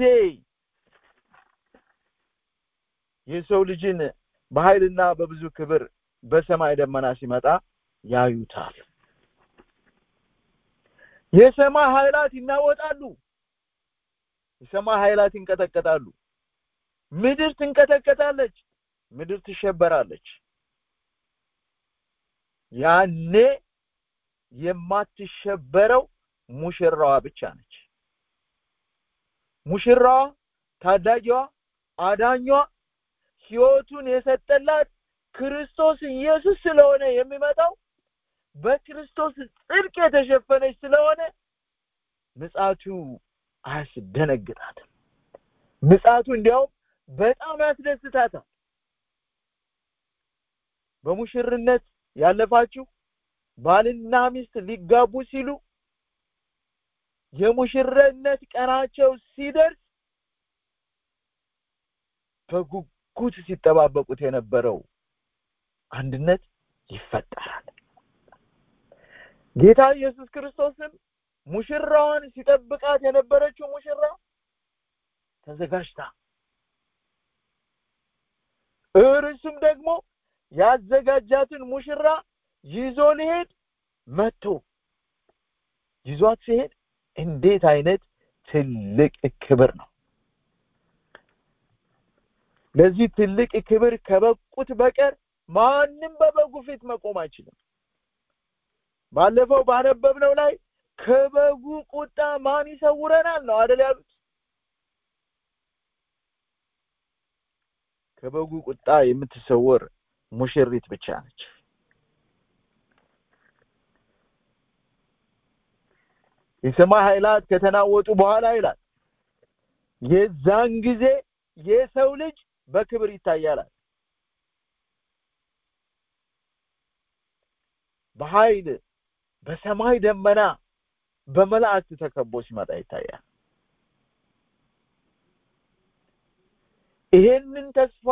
የሰው ልጅን በኃይልና በብዙ ክብር በሰማይ ደመና ሲመጣ ያዩታል የሰማይ ኃይላት ይናወጣሉ የሰማይ ኃይላት ይንቀጠቀጣሉ ምድር ትንቀጠቀጣለች ምድር ትሸበራለች ያኔ የማትሸበረው ሙሽራዋ ብቻ ነች ሙሽራዋ ታዳጊዋ አዳኟ ህይወቱን የሰጠላት ክርስቶስ ኢየሱስ ስለሆነ የሚመጣው በክርስቶስ ጽድቅ የተሸፈነች ስለሆነ ምጻቱ አያስደነግጣትም ምጻቱ እንዲያውም በጣም ያስደስታታል በሙሽርነት ያለፋችሁ ባልና ሚስት ሊጋቡ ሲሉ የሙሽርነት ቀናቸው ሲደርስ በጉጉት ሲጠባበቁት የነበረው አንድነት ይፈጠራል ጌታ ኢየሱስ ክርስቶስም ሙሽራዋን ሲጠብቃት የነበረችው ሙሽራ ተዘጋጅታ እርሱም ደግሞ ያዘጋጃትን ሙሽራ ይዞ ሊሄድ መጥቶ ይዟት ሲሄድ እንዴት አይነት ትልቅ ክብር ነው ለዚህ ትልቅ ክብር ከበቁት በቀር ማንም በበጉ ፊት መቆም አይችልም ባለፈው ባነበብነው ላይ ከበጉ ቁጣ ማን ይሰውረናል ነው አደል ያሉት ከበጉ ቁጣ የምትሰወር ሙሽሪት ብቻ ነች የሰማይ ኃይላት ከተናወጡ በኋላ ይላል የዛን ጊዜ የሰው ልጅ በክብር ይታያላል በኃይል በሰማይ ደመና በመላእክት ተከቦ ሲመጣ ይታያል ይሄንን ተስፋ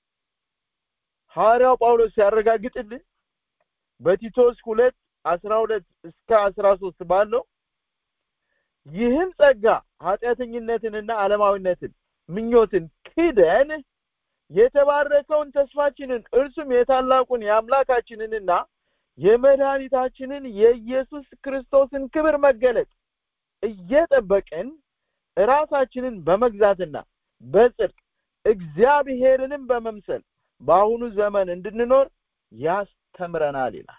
ሐዋርያው ጳውሎስ ሲያረጋግጥልን በቲቶስ ሁለት አስራ ሁለት እስከ አስራ ሶስት ባለው ይህም ጸጋ ኃጢአተኝነትንና ዓለማዊነትን ምኞትን ክደን የተባረከውን ተስፋችንን እርሱም የታላቁን የአምላካችንንና የመድኃኒታችንን የኢየሱስ ክርስቶስን ክብር መገለጥ እየጠበቅን ራሳችንን በመግዛትና በጽድቅ እግዚአብሔርንም በመምሰል በአሁኑ ዘመን እንድንኖር ያስተምረናል ይላል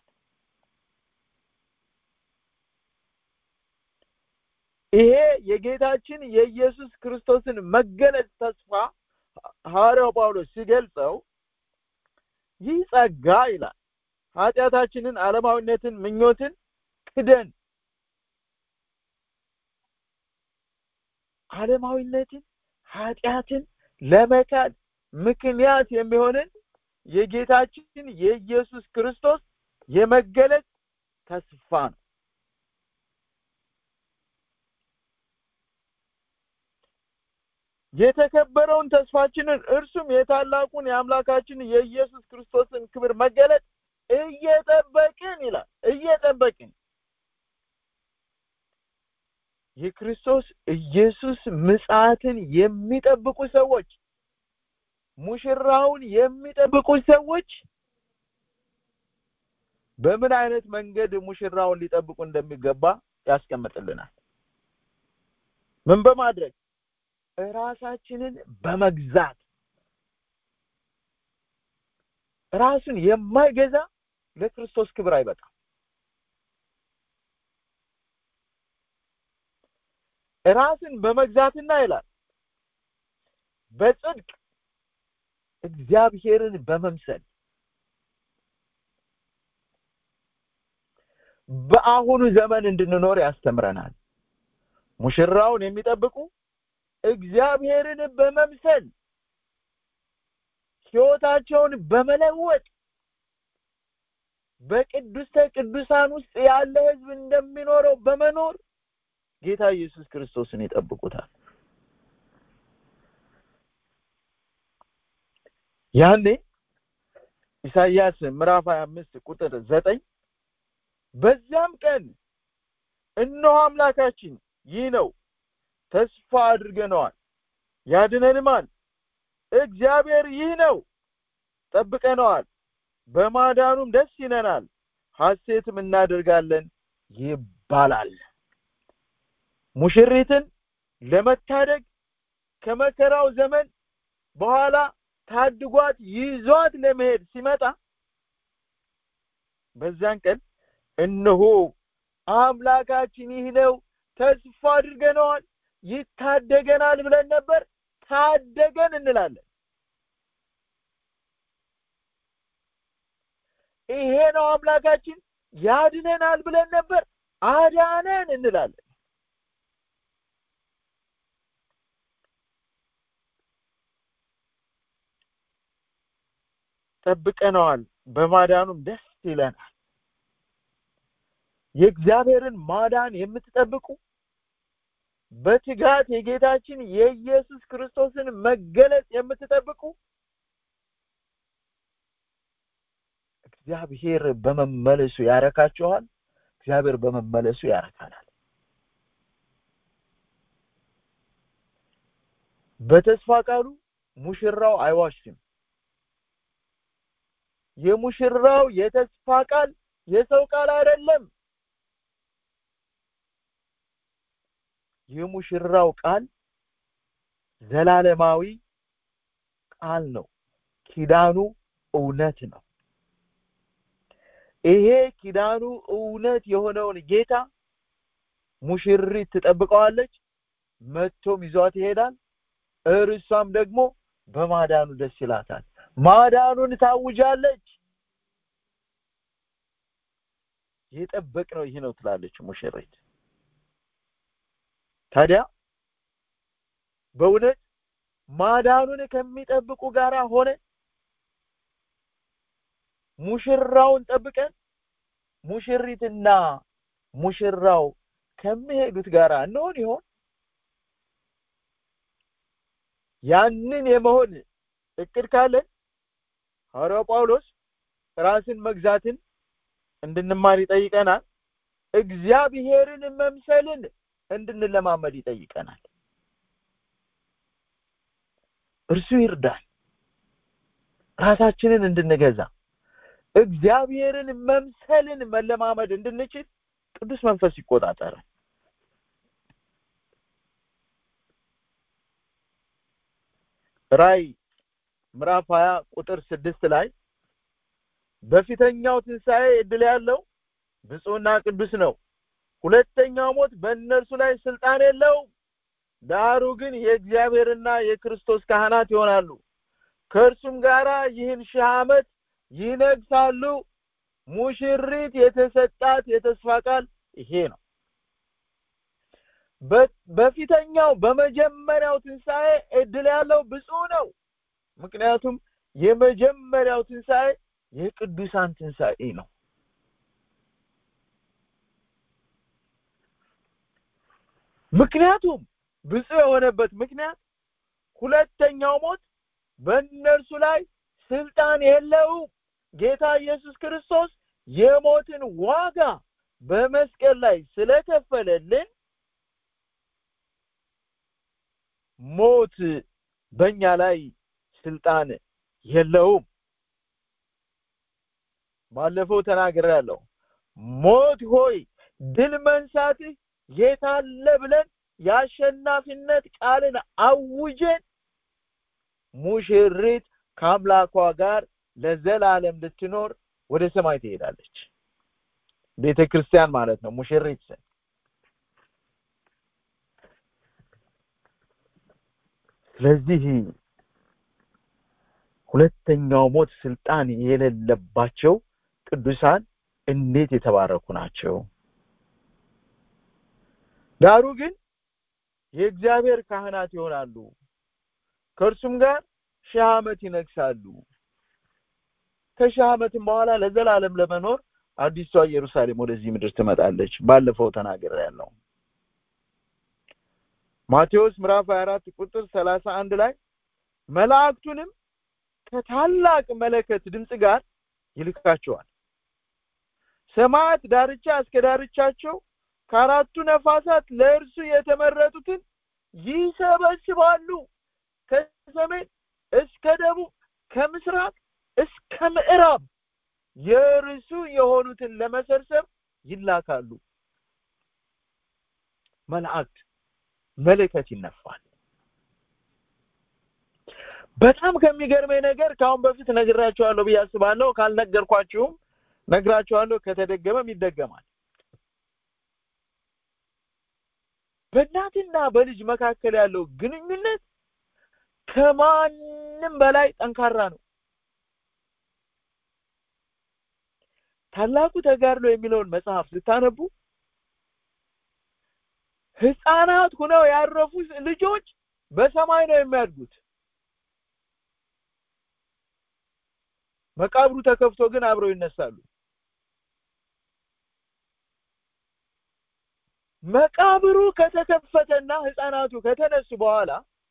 ይሄ የጌታችን የኢየሱስ ክርስቶስን መገለጥ ተስፋ ሐዋርያው ጳውሎስ ሲገልጸው ይህ ጸጋ ይላል ኃጢአታችንን ዓለማዊነትን ምኞትን ክደን ዓለማዊነትን ኃጢአትን ለመካድ ምክንያት የሚሆንን የጌታችን የኢየሱስ ክርስቶስ የመገለጥ ተስፋ ነው የተከበረውን ተስፋችንን እርሱም የታላቁን የአምላካችን የኢየሱስ ክርስቶስን ክብር መገለጥ እየጠበቅን ይላል እየጠበቅን የክርስቶስ ኢየሱስ ምጽአትን የሚጠብቁ ሰዎች ሙሽራውን የሚጠብቁ ሰዎች በምን አይነት መንገድ ሙሽራውን ሊጠብቁ እንደሚገባ ያስቀምጥልናል ምን በማድረግ ራሳችንን በመግዛት ራሱን የማይገዛ ለክርስቶስ ክብር አይበቃም ራስን በመግዛትና ይላል በጽድቅ እግዚአብሔርን በመምሰል በአሁኑ ዘመን እንድንኖር ያስተምረናል ሙሽራውን የሚጠብቁ እግዚአብሔርን በመምሰል ህይወታቸውን በመለወጥ በቅዱስተ ቅዱሳን ውስጥ ያለ ህዝብ እንደሚኖረው በመኖር ጌታ ኢየሱስ ክርስቶስን ይጠብቁታል ያኔ ኢሳይያስ ምዕራፍ 25 ቁጥር 9 በዚያም ቀን እነሆ አምላካችን ይህ ነው ተስፋ አድርገነዋል ያድነንማል እግዚአብሔር ይህ ነው ጠብቀነዋል በማዳኑም ደስ ይለናል ሐሴትም እናደርጋለን ይባላል ሙሽሪትን ለመታደግ ከመከራው ዘመን በኋላ ታድጓት ይዟት ለመሄድ ሲመጣ በዛን ቀን እነሆ አምላካችን ይህ ነው ተስፋ አድርገነዋል ይታደገናል ብለን ነበር ታደገን እንላለን ይሄ ነው አምላካችን ያድነናል ብለን ነበር አዳነን እንላለን ጠብቀነዋል በማዳኑም ደስ ይለናል የእግዚአብሔርን ማዳን የምትጠብቁ በትጋት የጌታችን የኢየሱስ ክርስቶስን መገለጥ የምትጠብቁ እግዚአብሔር በመመለሱ ያረካችኋል እግዚአብሔር በመመለሱ ያረካናል በተስፋ ቃሉ ሙሽራው አይዋሽም የሙሽራው የተስፋ ቃል የሰው ቃል አይደለም የሙሽራው ቃል ዘላለማዊ ቃል ነው ኪዳኑ እውነት ነው ይሄ ኪዳኑ እውነት የሆነውን ጌታ ሙሽሪት ትጠብቀዋለች መጥቶም ይዟት ይሄዳል እርሷም ደግሞ በማዳኑ ደስ ይላታል ማዳኑን ታውጃለች የጠበቅ ነው ይህ ነው ትላለች ሙሽሪት ታዲያ በእውነት ማዳኑን ከሚጠብቁ ጋር ሆነ ሙሽራውን ጠብቀን ሙሽሪትና ሙሽራው ከሚሄዱት ጋር እንሆን ይሆን ያንን የመሆን እቅድ ካለን ሐዋርያው ጳውሎስ ራስን መግዛትን እንድንማር ይጠይቀናል እግዚአብሔርን መምሰልን እንድንለማመድ ይጠይቀናል እርሱ ይርዳል ራሳችንን እንድንገዛ እግዚአብሔርን መምሰልን መለማመድ እንድንችል ቅዱስ መንፈስ ይቆጣጠራል ራይ ምዕራፍ 20 ቁጥር ስድስት ላይ በፊተኛው ትንሣኤ እድል ያለው ብፁዕና ቅዱስ ነው ሁለተኛው ሞት በእነርሱ ላይ ስልጣን የለውም ዳሩ ግን የእግዚአብሔርና የክርስቶስ ካህናት ይሆናሉ ከእርሱም ጋራ ይህን ሺህ ዓመት ይነግሳሉ ሙሽሪት የተሰጣት የተስፋ ቃል ይሄ ነው በፊተኛው በመጀመሪያው ትንሣኤ እድል ያለው ብፁዕ ነው ምክንያቱም የመጀመሪያው ትንሣኤ የቅዱሳን ትንሣኤ ነው ምክንያቱም ብፁዕ የሆነበት ምክንያት ሁለተኛው ሞት በእነርሱ ላይ ስልጣን የለውም ጌታ ኢየሱስ ክርስቶስ የሞትን ዋጋ በመስቀል ላይ ስለከፈለልን ሞት በእኛ ላይ ስልጣን የለውም ባለፈው ተናግሬያለሁ ሞት ሆይ ድል መንሳትህ የታለ ብለን የአሸናፊነት ቃልን አውጀን ሙሽሪት ከአምላኳ ጋር ለዘላለም ልትኖር ወደ ሰማይ ትሄዳለች ቤተ ክርስቲያን ማለት ነው ሙሽሪት ስን ስለዚህ ሁለተኛው ሞት ስልጣን የሌለባቸው ቅዱሳን እንዴት የተባረኩ ናቸው ዳሩ ግን የእግዚአብሔር ካህናት ይሆናሉ ከእርሱም ጋር ሺህ ዓመት ይነግሳሉ ከሺህ ዓመትም በኋላ ለዘላለም ለመኖር አዲሷ ኢየሩሳሌም ወደዚህ ምድር ትመጣለች ባለፈው ተናገር ያለው ማቴዎስ ምዕራፍ 24 ቁጥር 31 ላይ መላእክቱንም ከታላቅ መለከት ድምጽ ጋር ይልካቸዋል ሰማያት ዳርቻ እስከ ዳርቻቸው ከአራቱ ነፋሳት ለእርሱ የተመረጡትን ይሰበስባሉ ከሰሜን እስከ ደቡብ ከምስራቅ እስከ ምዕራብ የእርሱ የሆኑትን ለመሰብሰብ ይላካሉ መላእክት መለከት ይነፋል በጣም ከሚገርመኝ ነገር ከአሁን በፊት ነግራቸዋለሁ ብዬ አስባለሁ ካልነገርኳችሁም ነግራቸዋለሁ ከተደገመም ይደገማል በእናትና በልጅ መካከል ያለው ግንኙነት ከማንም በላይ ጠንካራ ነው ታላቁ ተጋድሎ የሚለውን መጽሐፍ ስታነቡ ህፃናት ሁነው ያረፉ ልጆች በሰማይ ነው የሚያድጉት መቃብሩ ተከፍቶ ግን አብረው ይነሳሉ መቃብሩ ከተከፈተና ህፃናቱ ከተነሱ በኋላ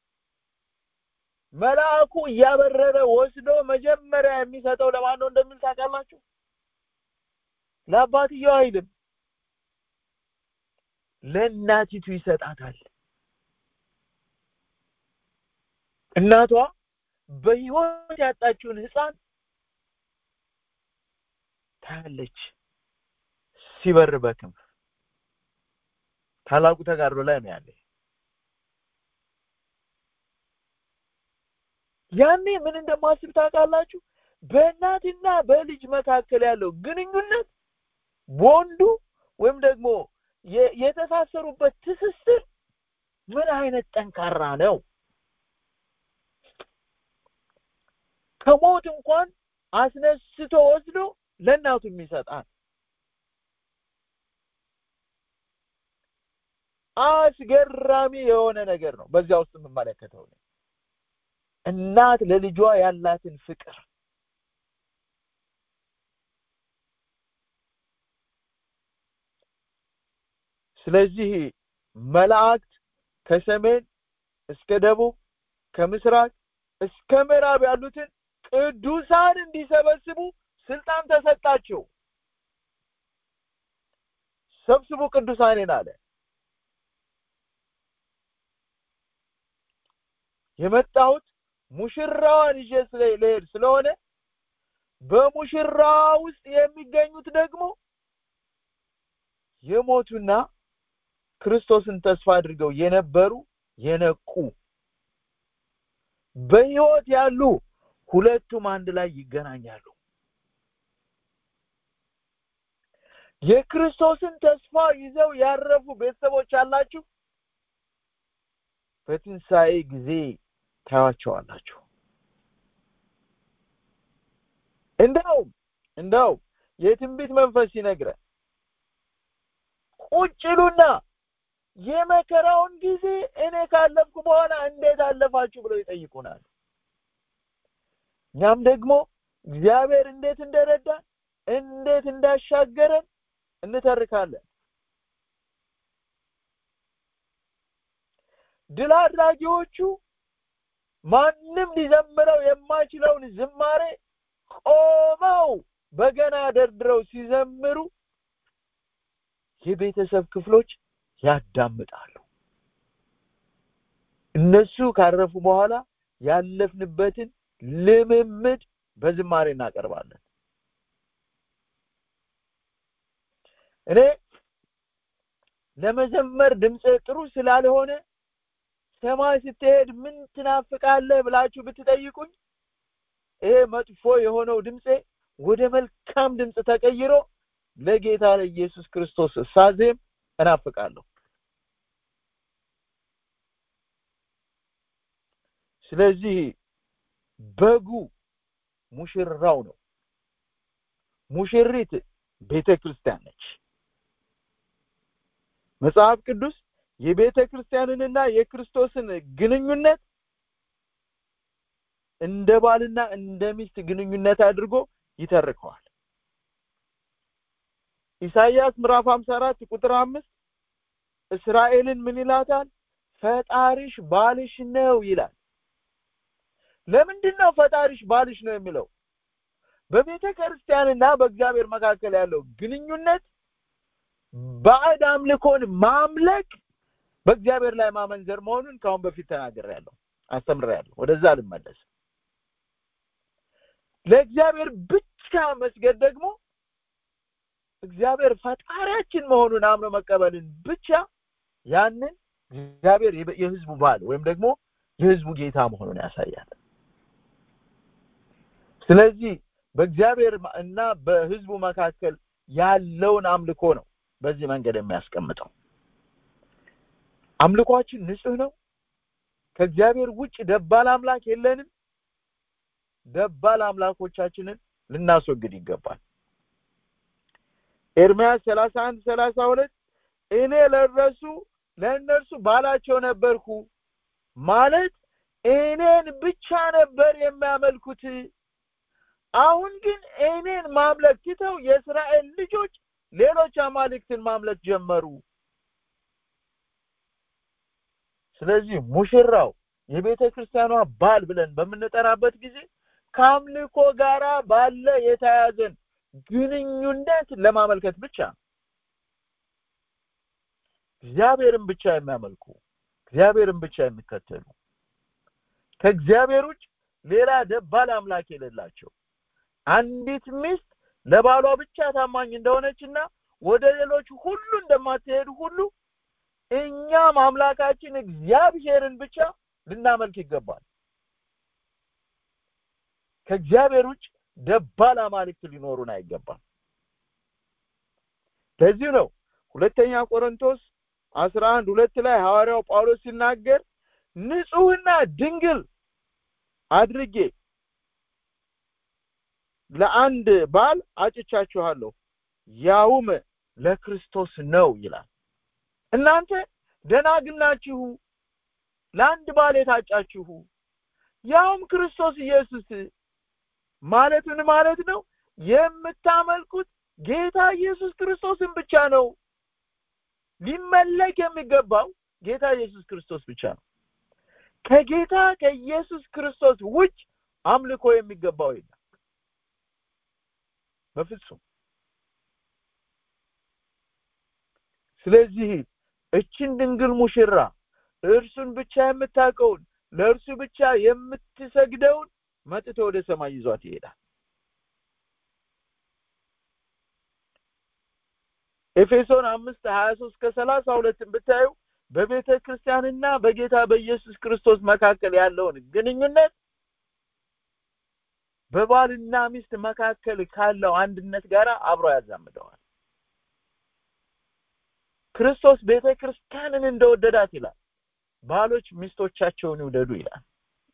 መልአኩ እያበረረ ወስዶ መጀመሪያ የሚሰጠው ለማን ነው እንደሚል ታውቃላችሁ ለአባትየው አይልም ለእናቲቱ ይሰጣታል እናቷ በህይወት ያጣችውን ህፃን ታያለች ሲበር በክንፍ ታላቁ ተጋድሎ ላይ ነው ያለ ያኔ ምን እንደማስብ ታውቃላችሁ በእናትና በልጅ መካከል ያለው ግንኙነት ቦንዱ ወይም ደግሞ የተሳሰሩበት ትስስር ምን አይነት ጠንካራ ነው ከሞት እንኳን አስነስቶ ወስዶ ለእናቱ የሚሰጣት አስገራሚ የሆነ ነገር ነው በዚያ ውስጥ የምመለከተው እናት ለልጇ ያላትን ፍቅር ስለዚህ መላእክት ከሰሜን እስከ ደቡብ ከምስራቅ እስከ ምዕራብ ያሉትን ቅዱሳን እንዲሰበስቡ ስልጣን ተሰጣቸው ሰብስቡ ቅዱሳኔን አለ የመጣሁት ሙሽራዋን ይዤ ስለሄድ ስለሆነ በሙሽራዋ ውስጥ የሚገኙት ደግሞ የሞቱና ክርስቶስን ተስፋ አድርገው የነበሩ የነቁ በህይወት ያሉ ሁለቱም አንድ ላይ ይገናኛሉ የክርስቶስን ተስፋ ይዘው ያረፉ ቤተሰቦች አላችሁ በትንሣኤ ጊዜ ታያቸዋላችሁ እንደውም እንደው የትንቢት መንፈስ ሲነግረን ቁጭሉና የመከራውን ጊዜ እኔ ካለፍኩ በኋላ እንዴት አለፋችሁ ብለው ይጠይቁናል እኛም ደግሞ እግዚአብሔር እንዴት እንደረዳን እንዴት እንዳሻገረን እንተርካለን ድል አድራጊዎቹ ማንም ሊዘምረው የማይችለውን ዝማሬ ቆመው በገና ደርድረው ሲዘምሩ የቤተሰብ ክፍሎች ያዳምጣሉ እነሱ ካረፉ በኋላ ያለፍንበትን ልምምድ በዝማሬ እናቀርባለን እኔ ለመዘመር ድምፅ ጥሩ ስላልሆነ ሰማይ ስትሄድ ምን ትናፍቃለህ ብላችሁ ብትጠይቁኝ ይሄ መጥፎ የሆነው ድምፄ ወደ መልካም ድምፅ ተቀይሮ ለጌታ ለኢየሱስ ክርስቶስ ሳዜም እናፍቃለሁ ስለዚህ በጉ ሙሽራው ነው ሙሽሪት ቤተ ክርስቲያን ነች መጽሐፍ ቅዱስ የቤተ ክርስቲያንንና የክርስቶስን ግንኙነት እንደ ባልና እንደ ሚስት ግንኙነት አድርጎ ይተርከዋል ኢሳይያስ ምዕራፍ 54 ቁጥር 5 እስራኤልን ምን ይላታል ፈጣሪሽ ባልሽ ነው ይላል ለምንድን ነው ፈጣሪሽ ባልሽ ነው የሚለው በቤተ ክርስቲያንና በእግዚአብሔር መካከል ያለው ግንኙነት ባዕድ አምልኮን ማምለክ በእግዚአብሔር ላይ ማመንዘር መሆኑን ከአሁን በፊት ተናግሬያለሁ አስተምሬያለሁ ወደዛ ልመለስ ለእግዚአብሔር ብቻ መስገድ ደግሞ እግዚአብሔር ፈጣሪያችን መሆኑን አምኖ መቀበልን ብቻ ያንን እግዚአብሔር የህዝቡ ባል ወይም ደግሞ የህዝቡ ጌታ መሆኑን ያሳያል ስለዚህ በእግዚአብሔር እና በህዝቡ መካከል ያለውን አምልኮ ነው በዚህ መንገድ የሚያስቀምጠው አምልኳችን ንጹህ ነው ከእግዚአብሔር ውጭ ደባል አምላክ የለንም ደባል አምላኮቻችንን ልናስወግድ ይገባል ኤርምያስ 31 32 እኔ ለረሱ ለእነርሱ ባላቸው ነበርኩ ማለት እኔን ብቻ ነበር የሚያመልኩት አሁን ግን እኔን ማምለክ ትተው የእስራኤል ልጆች ሌሎች አማልክትን ማምለክ ጀመሩ ስለዚህ ሙሽራው የቤተ ክርስቲያኗ ባል ብለን በምንጠራበት ጊዜ ከአምልኮ ጋራ ባለ የተያዘን ግንኙነት ለማመልከት ብቻ እግዚአብሔርን ብቻ የሚያመልኩ እግዚአብሔርን ብቻ የሚከተሉ ከእግዚአብሔር ውጭ ሌላ ደባል አምላክ የሌላቸው አንዲት ሚስት ለባሏ ብቻ ታማኝ እንደሆነችና ወደ ሌሎች ሁሉ እንደማትሄድ ሁሉ እኛም አምላካችን እግዚአብሔርን ብቻ ልናመልክ ይገባል ከእግዚአብሔር ውጭ ደባል አማልክት ሊኖሩን አይገባም ለዚህ ነው ሁለተኛ ቆሮንቶስ አስራ አንድ ሁለት ላይ ሐዋርያው ጳውሎስ ሲናገር ንጹህና ድንግል አድርጌ ለአንድ ባል አጭቻችኋለሁ ያውም ለክርስቶስ ነው ይላል እናንተ ደናግል ናችሁ ለአንድ ባል የታጫችሁ ያውም ክርስቶስ ኢየሱስ ማለት ምን ማለት ነው የምታመልኩት ጌታ ኢየሱስ ክርስቶስን ብቻ ነው ሊመለክ የሚገባው ጌታ ኢየሱስ ክርስቶስ ብቻ ነው ከጌታ ከኢየሱስ ክርስቶስ ውጭ አምልኮ የሚገባው የለም በፍጹም ስለዚህ እችን ድንግል ሙሽራ እርሱን ብቻ የምታውቀውን ለእርሱ ብቻ የምትሰግደውን መጥቶ ወደ ሰማይ ይዟት ይሄዳል ኤፌሶን አምስት ሀያ ሶስት ከሰላሳ ሁለትን ብታዩ በቤተ ክርስቲያንና በጌታ በኢየሱስ ክርስቶስ መካከል ያለውን ግንኙነት በባልና ሚስት መካከል ካለው አንድነት ጋር አብሮ ያዛምደዋል ክርስቶስ ቤተ ክርስቲያንን እንደወደዳት ይላል ባሎች ሚስቶቻቸውን ይውደዱ ይላል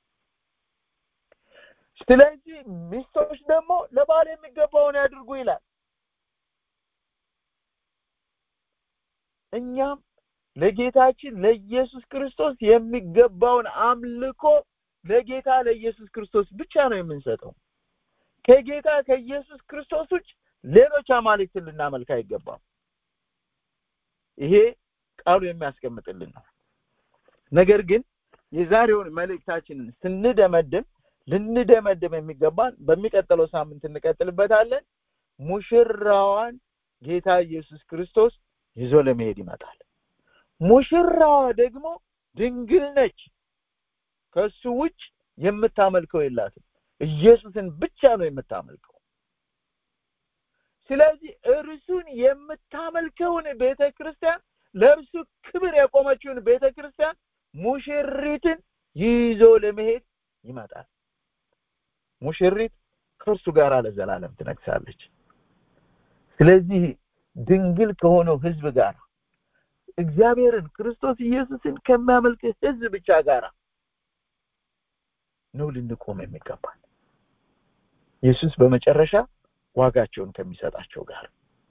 ስለዚህ ሚስቶች ደግሞ ለባል የሚገባውን ያድርጉ ይላል እኛም ለጌታችን ለኢየሱስ ክርስቶስ የሚገባውን አምልኮ ለጌታ ለኢየሱስ ክርስቶስ ብቻ ነው የምንሰጠው ከጌታ ከኢየሱስ ክርስቶስ ውጭ ሌሎች አማልክትን ልናመልክ አይገባም ይሄ ቃሉ የሚያስቀምጥልን ነው ነገር ግን የዛሬውን መልእክታችንን ስንደመድም ልንደመድም የሚገባን በሚቀጥለው ሳምንት እንቀጥልበታለን ሙሽራዋን ጌታ ኢየሱስ ክርስቶስ ይዞ ለመሄድ ይመጣል ሙሽራዋ ደግሞ ድንግል ነች ከሱ ውጭ የምታመልከው የላትም ኢየሱስን ብቻ ነው የምታመልከው ስለዚህ እርሱን የምታመልከውን ቤተ ክርስቲያን ለእርሱ ክብር የቆመችውን ቤተ ክርስቲያን ሙሽሪትን ይዞ ለመሄድ ይመጣል ሙሽሪት ከእርሱ ጋር ለዘላለም ትነግሳለች ስለዚህ ድንግል ከሆነው ህዝብ ጋር እግዚአብሔርን ክርስቶስ ኢየሱስን ከሚያመልክ ህዝብ ብቻ ጋር ነው ልንቆም የሚገባል ኢየሱስ በመጨረሻ ዋጋቸውን ከሚሰጣቸው ጋር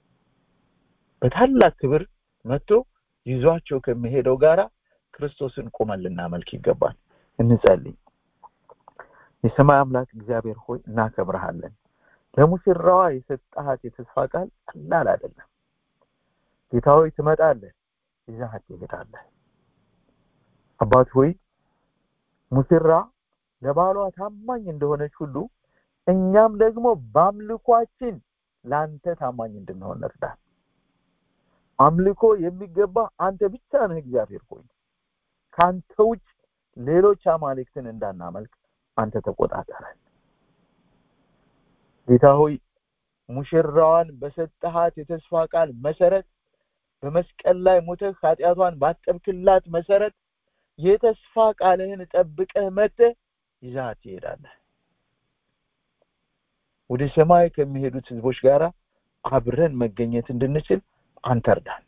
በታላቅ ክብር መጥቶ ይዟቸው ከሚሄደው ጋራ ክርስቶስን ቁመን ልናመልክ ይገባል እንጸልይ የሰማይ አምላክ እግዚአብሔር ሆይ እናከብረሃለን ለሙሽራዋ የሰጣሃት የተስፋ ቃል ቀላል አይደለም ጌታ ሆይ ትመጣለህ ይዛሃት ትሄዳለህ አባት ሆይ ሙሽራ ለባሏ ታማኝ እንደሆነች ሁሉ እኛም ደግሞ በአምልኳችን ለአንተ ታማኝ እንድንሆን እርዳን አምልኮ የሚገባ አንተ ብቻ ነህ እግዚአብሔር ሆይ ከአንተ ውጭ ሌሎች አማልክትን እንዳናመልክ አንተ ተቆጣጠረን ጌታ ሆይ ሙሽራዋን በሰጠሃት የተስፋ ቃል መሰረት በመስቀል ላይ ሞተህ ኃጢአቷን ባጠብክላት መሰረት የተስፋ ቃልህን ጠብቀህ መጥተህ ይዛት ትሄዳለህ ወደ ሰማይ ከሚሄዱት ህዝቦች ጋር አብረን መገኘት እንድንችል አንተ እርዳን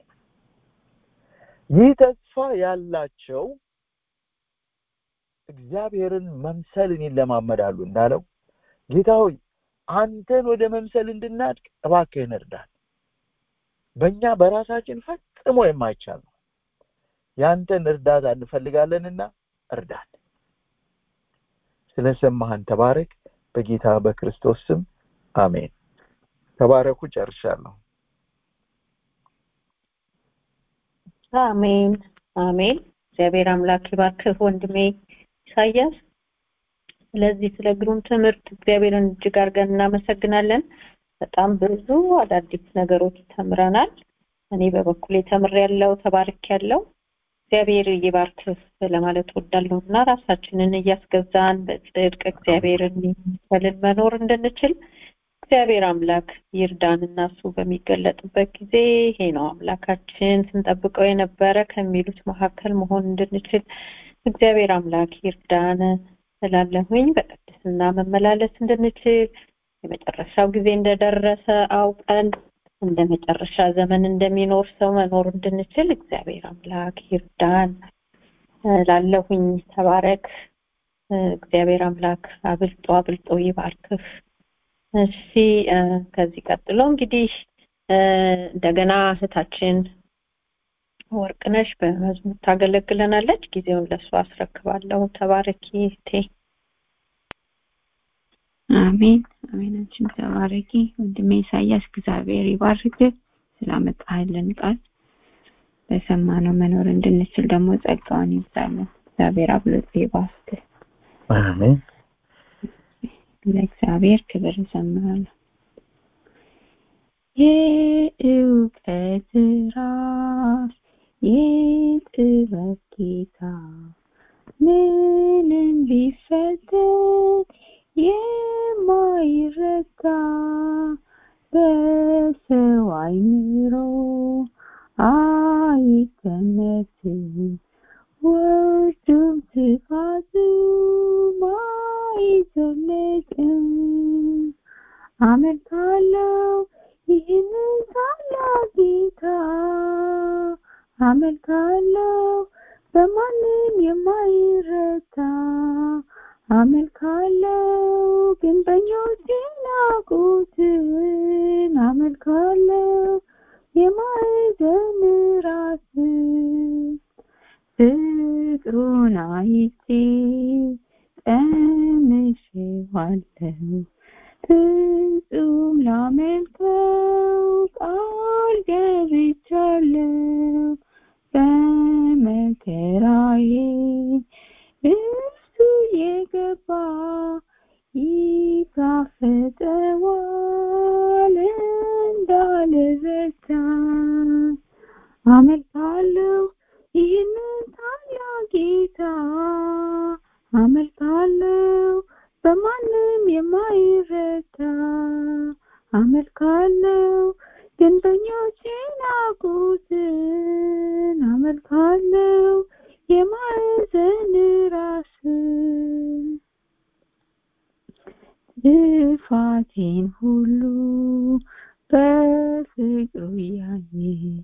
ይህ ተስፋ ያላቸው እግዚአብሔርን መምሰልን ይለማመዳሉ እንዳለው ጌታ ሆይ አንተን ወደ መምሰል እንድናድግ እባክህን እርዳን በእኛ በራሳችን ፈጽሞ የማይቻል ነው ያንተን እርዳታ እንፈልጋለንና እርዳን ስለሰማህን ተባረክ በጌታ በክርስቶስ ስም አሜን ተባረኩ ጨርሻለሁ አሜን አሜን እግዚአብሔር አምላክ ይባርክህ ወንድሜ ኢሳያስ ስለዚህ ስለ ግሩም ትምህርት እግዚአብሔርን እጅግ አድርገን እናመሰግናለን በጣም ብዙ አዳዲስ ነገሮች ተምረናል እኔ በበኩሌ ተምር ያለው ተባርክ ያለው እግዚአብሔር ይባርክህ ለማለት ወዳለሁ እና ራሳችንን እያስገዛን በጽድቅ እግዚአብሔርን መሰልን መኖር እንድንችል እግዚአብሔር አምላክ ይርዳን እና እሱ በሚገለጥበት ጊዜ ይሄ ነው አምላካችን ስንጠብቀው የነበረ ከሚሉት መካከል መሆን እንድንችል እግዚአብሔር አምላክ ይርዳን እላለሁኝ በቅድስና መመላለስ እንድንችል የመጨረሻው ጊዜ እንደደረሰ አውቀን እንደ መጨረሻ ዘመን እንደሚኖር ሰው መኖር እንድንችል እግዚአብሔር አምላክ ይርዳን ላለሁኝ ተባረክ እግዚአብሔር አምላክ አብልጦ አብልጦ ይባርክህ እሺ ከዚህ ቀጥሎ እንግዲህ እንደገና እህታችን ወርቅነሽ በመዝሙር ታገለግለናለች ጊዜውን ለእሱ አስረክባለሁ ተባረኪ እህቴ አሜን አሜን አንቺም ተባረኪ ወንድሜ ኢሳያስ እግዚአብሔር ይባርክ ስላመጣህልን ቃል በሰማነው መኖር እንድንችል ደግሞ ጸጋውን ይብዛልን እግዚአብሔር አብልጦ ይባርክ አሜን ለእግዚአብሔር ክብር እንዘምራለን የእውቀት ራስ የጥበብ ጌታ ምንም ቢፈተን የማይረታ በሰው አይምሮ አይገመትም ወርዱም ስፋቱም አይዘለቅም አመልካለሁ ይህንን ታላቅ ጌታ አመልካለሁ በማንም የማይረታ አመልካለሁ ግንበኞች ናቁትን አመልካለሁ የማዕዘን ራስ ፍቅሩን አይቼ ቀምሼዋለሁ ፍጹም ላመልከው ቃል ገብቻለሁ በመከራዬ እሱ የገባ ይጋፈጠዋል እንዳልረታ አመልካለሁ ይህንን ታላቅ ጌታ አመልካለሁ በማንም የማይረታ አመልካለሁ ግንበኞች ናቁትን አመልካለሁ የማዕዘን ራስ ጥፋቴን ሁሉ በፍቅሩ ያየ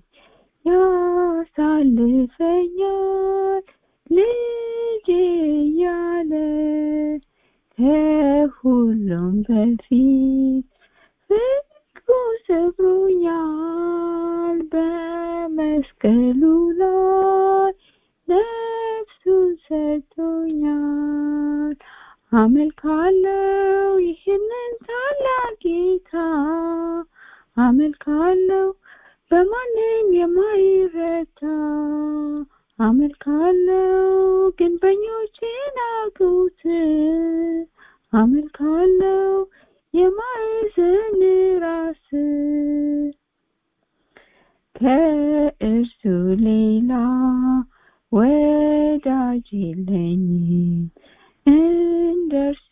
ያሳልፈኛል ልጄ እያለ ከሁሉም በፊት ፍቅሩ ሰብሮኛል በመስቀሉ ላይ ነፍሱን ሰጥቶኛል አመልካለሁ ይህንን ታላቅ ጌታ አመልካለሁ በማንም የማይረታ አመልካለሁ ግንበኞች ናቁትን አመልካለሁ የማዕዘን ራስ ከእርሱ ሌላ ወዳጅ የለኝም እንደርሱ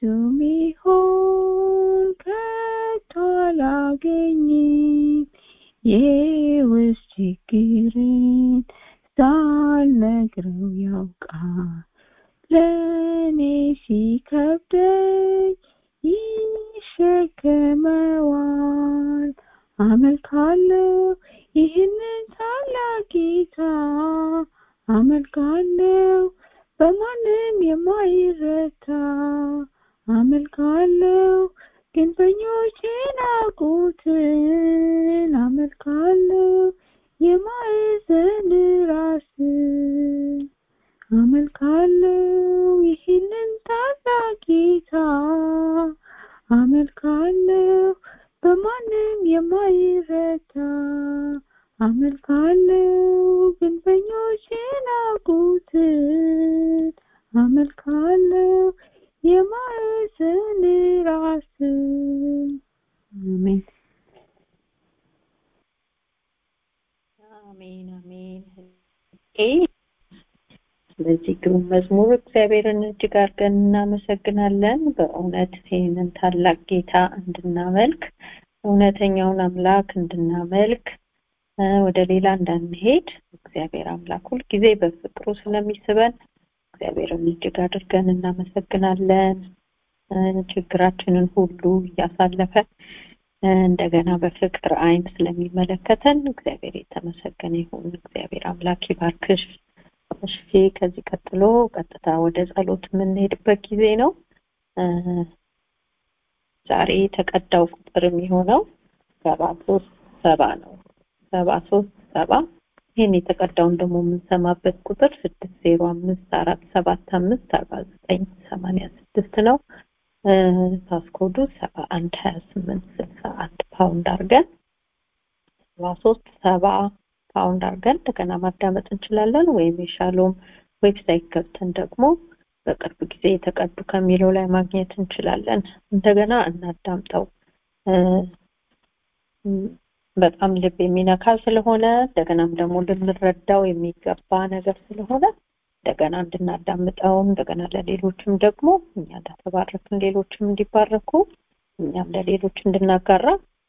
ሚሆን ከቶ አላገኝም የውስጥ ችግርን ሳልነግረው ያውቃል ለእኔ ሲከብደኝ ይሸከመዋል አመልካለሁ ይህንን ታላቅ ጌታ አመልካለሁ በማንም የማይረታ አመልካለሁ ግንበኞች ናቁትን አመልካለሁ የማዕዘን ራስ አመልካለሁ ይህንን ታላቅ ጌታ አመልካለሁ በማንም የማይረታ አመልካለሁ ግንበኞች ናቁትን አመልካለሁ የማዕዘን ራስ አሜን አሜን አሜን ስለዚህ ግሩም መዝሙር እግዚአብሔርን እጅግ አድርገን እናመሰግናለን በእውነት ይህንን ታላቅ ጌታ እንድናመልክ እውነተኛውን አምላክ እንድናመልክ ወደ ሌላ እንዳንሄድ እግዚአብሔር አምላክ ሁልጊዜ በፍቅሩ ስለሚስበን እግዚአብሔርን እጅግ አድርገን እናመሰግናለን ችግራችንን ሁሉ እያሳለፈ እንደገና በፍቅር አይን ስለሚመለከተን እግዚአብሔር የተመሰገነ ይሁን። እግዚአብሔር አምላክ ይባርክሽ። እሺ፣ ከዚህ ቀጥሎ ቀጥታ ወደ ጸሎት የምንሄድበት ጊዜ ነው። ዛሬ የተቀዳው ቁጥር የሚሆነው ሰባ ሶስት ሰባ ነው። ሰባ ሶስት ሰባ ይህን የተቀዳውን ደግሞ የምንሰማበት ቁጥር ስድስት ዜሮ አምስት አራት ሰባት አምስት አርባ ዘጠኝ ሰማንያ ስድስት ነው። ፓስኮዱ ሰባ አንድ ሀያ ስምንት ስልሳ አንድ ፓውንድ አድርገን ሰባ ሶስት ሰባ ፓውንድ አድርገን እንደገና ማዳመጥ እንችላለን። ወይም የሻሎም ዌብሳይት ገብተን ደግሞ በቅርብ ጊዜ የተቀዱ ከሚለው ላይ ማግኘት እንችላለን። እንደገና እናዳምጠው። በጣም ልብ የሚነካ ስለሆነ እንደገናም ደግሞ ልንረዳው የሚገባ ነገር ስለሆነ እንደገና እንድናዳምጠው እንደገና ለሌሎችም ደግሞ እኛ እንደተባረክን ሌሎችም እንዲባረኩ እኛም ለሌሎች እንድናጋራ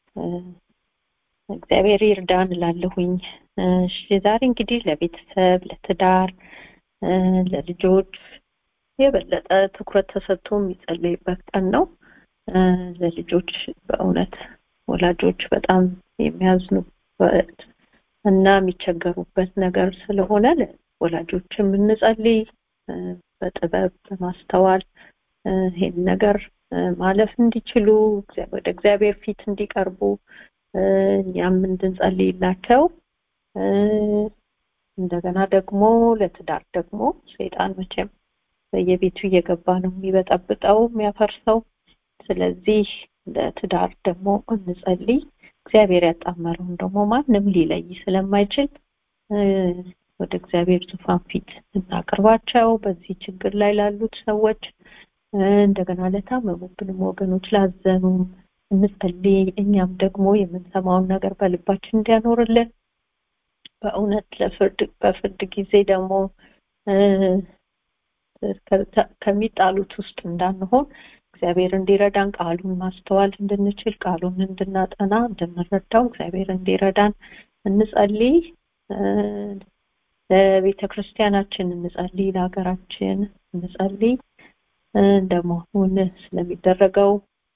እግዚአብሔር ይርዳን እላለሁኝ። እሺ ዛሬ እንግዲህ ለቤተሰብ፣ ለትዳር፣ ለልጆች የበለጠ ትኩረት ተሰጥቶ የሚጸለይበት ቀን ነው። ለልጆች በእውነት ወላጆች በጣም የሚያዝኑበት እና የሚቸገሩበት ነገር ስለሆነ ወላጆችም እንጸልይ በጥበብ በማስተዋል ይሄን ነገር ማለፍ እንዲችሉ ወደ እግዚአብሔር ፊት እንዲቀርቡ እኛም እንድንጸልይላቸው እንደገና ደግሞ ለትዳር ደግሞ ሰይጣን መቼም በየቤቱ እየገባ ነው የሚበጠብጠው የሚያፈርሰው ስለዚህ ለትዳር ደግሞ እንጸልይ እግዚአብሔር ያጣመረውን ደግሞ ማንም ሊለይ ስለማይችል ወደ እግዚአብሔር ዙፋን ፊት እናቅርባቸው በዚህ ችግር ላይ ላሉት ሰዎች እንደገና ለታመሙብንም ወገኖች ላዘኑም እንጸልይ እኛም ደግሞ የምንሰማውን ነገር በልባችን እንዲያኖርልን በእውነት ለፍርድ በፍርድ ጊዜ ደግሞ ከሚጣሉት ውስጥ እንዳንሆን እግዚአብሔር እንዲረዳን ቃሉን ማስተዋል እንድንችል ቃሉን እንድናጠና እንድንረዳው እግዚአብሔር እንዲረዳን እንጸልይ ለቤተ ክርስቲያናችን እንጸልይ ለሀገራችን እንጸልይ ደግሞ አሁን ስለሚደረገው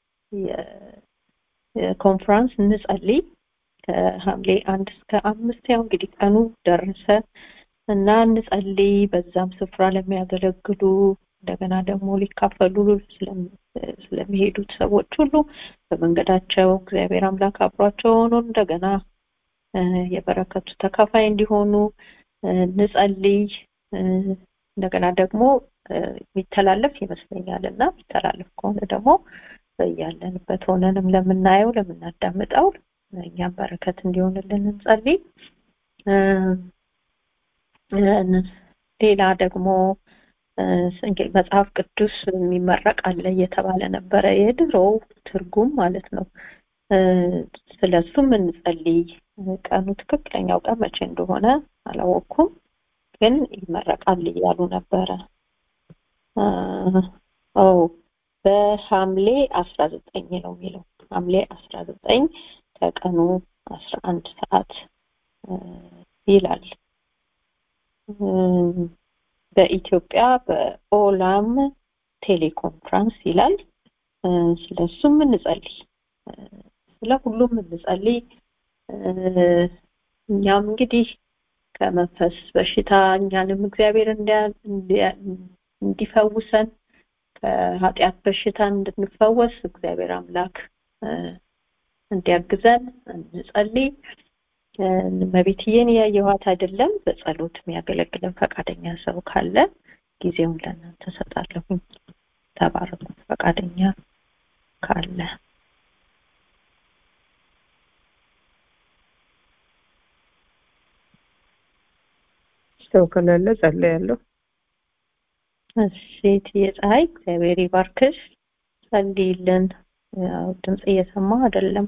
የኮንፈረንስ እንጸልይ ከሐምሌ አንድ እስከ አምስት ያው እንግዲህ ቀኑ ደረሰ እና እንጸልይ በዛም ስፍራ ለሚያገለግሉ እንደገና ደግሞ ሊካፈሉ ስለሚሄዱት ሰዎች ሁሉ በመንገዳቸው እግዚአብሔር አምላክ አብሯቸው ሆኖ እንደገና የበረከቱ ተካፋይ እንዲሆኑ እንጸልይ እንደገና ደግሞ የሚተላለፍ ይመስለኛል እና የሚተላለፍ ከሆነ ደግሞ ያለንበት ሆነንም ለምናየው ለምናዳምጠው እኛም በረከት እንዲሆንልን እንጸልይ ሌላ ደግሞ መጽሐፍ ቅዱስ የሚመረቅ አለ እየተባለ ነበረ የድሮው ትርጉም ማለት ነው ስለሱም እንጸልይ ቀኑ ትክክለኛው ቀን መቼ እንደሆነ አላወቅኩም ግን ይመረቃል እያሉ ነበረ ኦ በሐምሌ አስራ ዘጠኝ ነው የሚለው ሐምሌ አስራ ዘጠኝ ከቀኑ አስራ አንድ ሰዓት ይላል በኢትዮጵያ በኦላም ቴሌኮንፍራንስ ይላል ስለሱም እንጸልይ ስለ ሁሉም እንጸልይ እኛም እንግዲህ ከመንፈስ በሽታ እኛንም እግዚአብሔር እንዲፈውሰን ከኃጢአት በሽታ እንድንፈወስ እግዚአብሔር አምላክ እንዲያግዘን እንጸልይ መቤትዬን ያየኋት አይደለም በጸሎት የሚያገለግለን ፈቃደኛ ሰው ካለ ጊዜውን ለእናንተ ሰጣለሁኝ ተባረኩ ፈቃደኛ ካለ ሰው ከሌለ ጸልያለሁ እሺ እትዬ ፀሐይ እግዚአብሔር ይባርክሽ ጸልይልን ያው ድምጽ እየሰማ አይደለም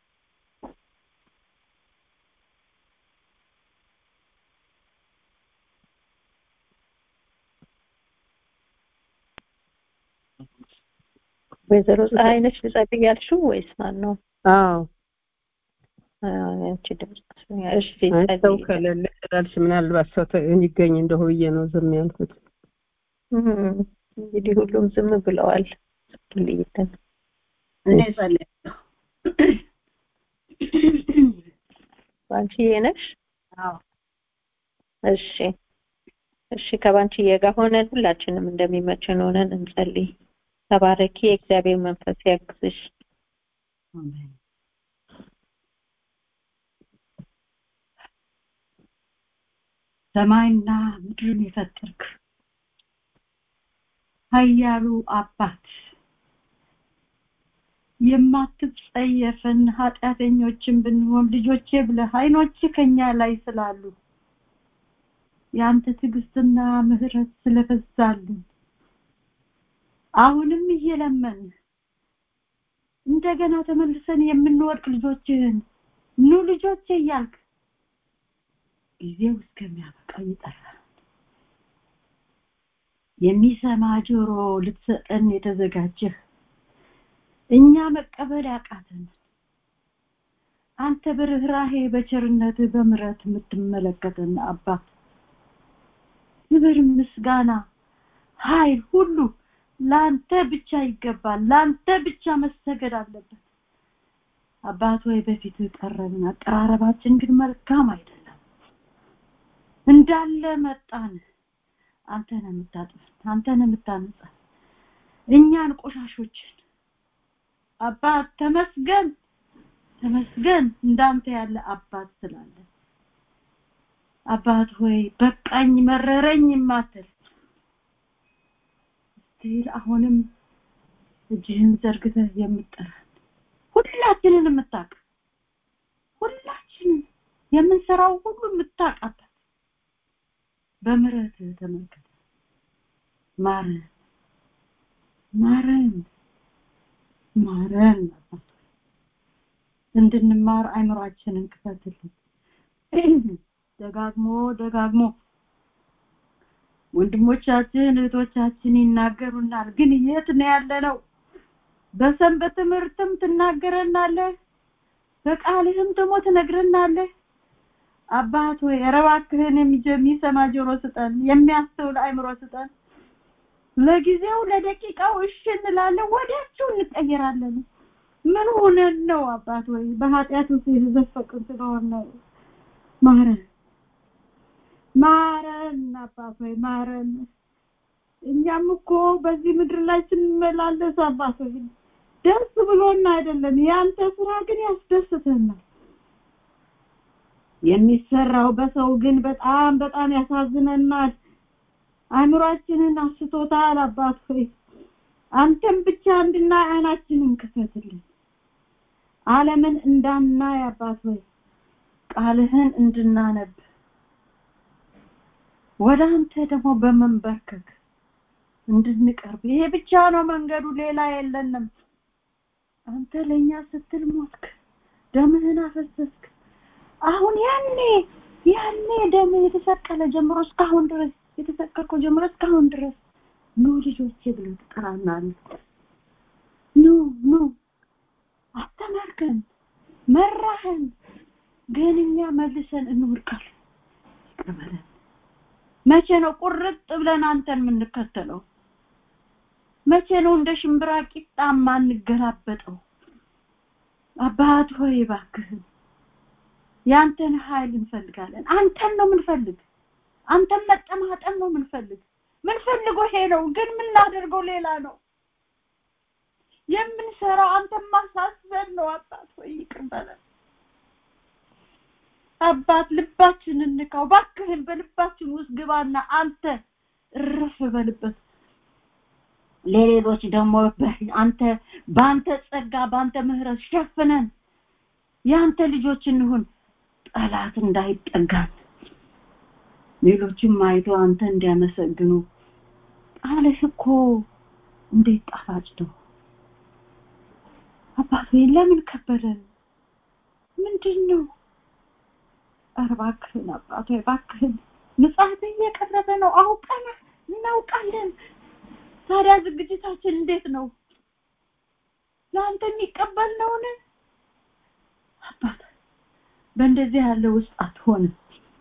ወይዘሮ ፀሐይ ነች ልጸልይ ያልሽው ወይስ ማን ነው አዎ ያቺ ድምጽ እሺ ሰው ከሌለ ስላልሽ ምናልባት ሰው የሚገኝ እንደው ብዬ ነው ዝም ያልኩት እንግዲህ ሁሉም ዝም ብለዋል ጸልይልን። እኔ ጸልያለሁ። ባንቺዬ ነሽ? አዎ እሺ እሺ ከባንቺዬ ጋር ሆነን ሁላችንም እንደሚመችን ሆነን እንጸልይ። ተባረኪ፣ የእግዚአብሔር መንፈስ ያግዝሽ። አሜን። ሰማይና ምድርን የፈጠርክ ኃያሉ አባት የማትጸየፈን ኃጢአተኞችን ብንሆን ልጆቼ ብለህ አይኖች ከኛ ላይ ስላሉ የአንተ ትዕግስትና ምሕረት ስለበዛልን አሁንም እየለመን እንደገና ተመልሰን የምንወድቅ ልጆችህን ኑ ልጆቼ እያልክ ጊዜው እስከሚያበቃ ይጠራል። የሚሰማ ጆሮ ልትሰጠን የተዘጋጀህ እኛ መቀበል ያቃተን አንተ በርኅራሄ በቸርነት በምሕረት የምትመለከተን አባት ክብር፣ ምስጋና፣ ኃይል ሁሉ ለአንተ ብቻ ይገባል። ለአንተ ብቻ መሰገድ አለበት። አባት ወይ በፊት ቀረብን። አቀራረባችን ግን መልካም አይደለም። እንዳለ መጣን። አንተ ነህ የምታጥበን፣ አንተ ነህ የምታነጻን እኛን ቆሻሾችን። አባት ተመስገን፣ ተመስገን እንዳንተ ያለ አባት ስላለ። አባት ሆይ በቃኝ መረረኝ የማትል ስቲል አሁንም እጅህን ዘርግተህ የምጠራን ሁላችንን የምታውቅ ሁላችንን የምንሰራው ሁሉ የምታውቃት በምሕረት ተመልከት። ማረን ማረን ማረን አባት ሆይ እንድንማር አይምሯችንን ክፈትልን። ደጋግሞ ደጋግሞ ወንድሞቻችን እህቶቻችን ይናገሩናል። ግን የት ነው ያለነው? በሰንበት ትምህርትም ትናገረናለህ፣ በቃልህም ደግሞ ትነግረናለህ። አባት ሆይ ኧረ እባክህን የሚሰማ ጆሮ ስጠን፣ የሚያስተውል አእምሮ ስጠን። ለጊዜው ለደቂቃው እሺ እንላለን፣ ወዲያችሁ እንቀየራለን። ምን ሆነን ነው አባት ሆይ? በኃጢአት ውስጥ የተዘፈቅን ስለሆነ ነው። ማረን ማረን አባት ሆይ ማረን። እኛም እኮ በዚህ ምድር ላይ ስንመላለስ አባት ሆይ ደስ ብሎን አይደለም፣ ያንተ ስራ ግን ያስደስተናል። የሚሰራው በሰው ግን በጣም በጣም ያሳዝነናል። አእምሯችንን አስቶታል አባት ሆይ አንተም ብቻ እንድናይ አይናችንን ክፈትልን። ዓለምን እንዳናይ አባት ሆይ ቃልህን እንድናነብ ወደ አንተ ደግሞ በመንበርከክ እንድንቀርብ ይሄ ብቻ ነው መንገዱ፣ ሌላ የለንም። አንተ ለኛ ስትል ሞትክ፣ ደምህን አፈሰስክ። አሁን ያኔ ያኔ ደም የተሰቀለ ጀምሮ እስካሁን ድረስ የተሰቀልከው ጀምሮ እስካሁን ድረስ ኑ ልጆቼ ብለህ ትጠራናለህ። ኑ ኑ አስተማርከን፣ መራህን፣ ግን እኛ መልሰን እንወድቃለን። ይቅር በለን። መቼ ነው ቁርጥ ብለን አንተን የምንከተለው? መቼ ነው እንደ ሽምብራ ቂጣ ማንገላበጠው? አባት ሆይ እባክህን ያንተን ኃይል እንፈልጋለን። አንተን ነው የምንፈልግ። አንተን መጠማጠን ነው የምንፈልግ። ምንፈልገው ይሄ ነው፣ ግን የምናደርገው ሌላ ነው። የምንሰራው አንተን ማሳሰብ ነው። አባት ሆይ ይቅር በለን። አባት ልባችንን ንካው ባክህን፣ በልባችን ውስጥ ግባና አንተ እረፍ በልበት። ለሌሎች ደግሞ አንተ በአንተ ጸጋ በአንተ ምሕረት ሸፍነን የአንተ ልጆች እንሁን። ጠላት እንዳይጠጋን ሌሎችም አይቶ አንተ እንዲያመሰግኑ ቃልህ እኮ እንዴት ጣፋጭ ነው። አባት ሆይ ለምን ከበደን? ምንድን ነው? ኧረ እባክህን አባት ሆይ እባክህን፣ ምጽአት እየቀረበ ነው። አውቀን እናውቃለን። ታዲያ ዝግጅታችን እንዴት ነው? ለአንተ የሚቀበል ነውን? አባት በእንደዚህ ያለ ውስጥ አትሆንም።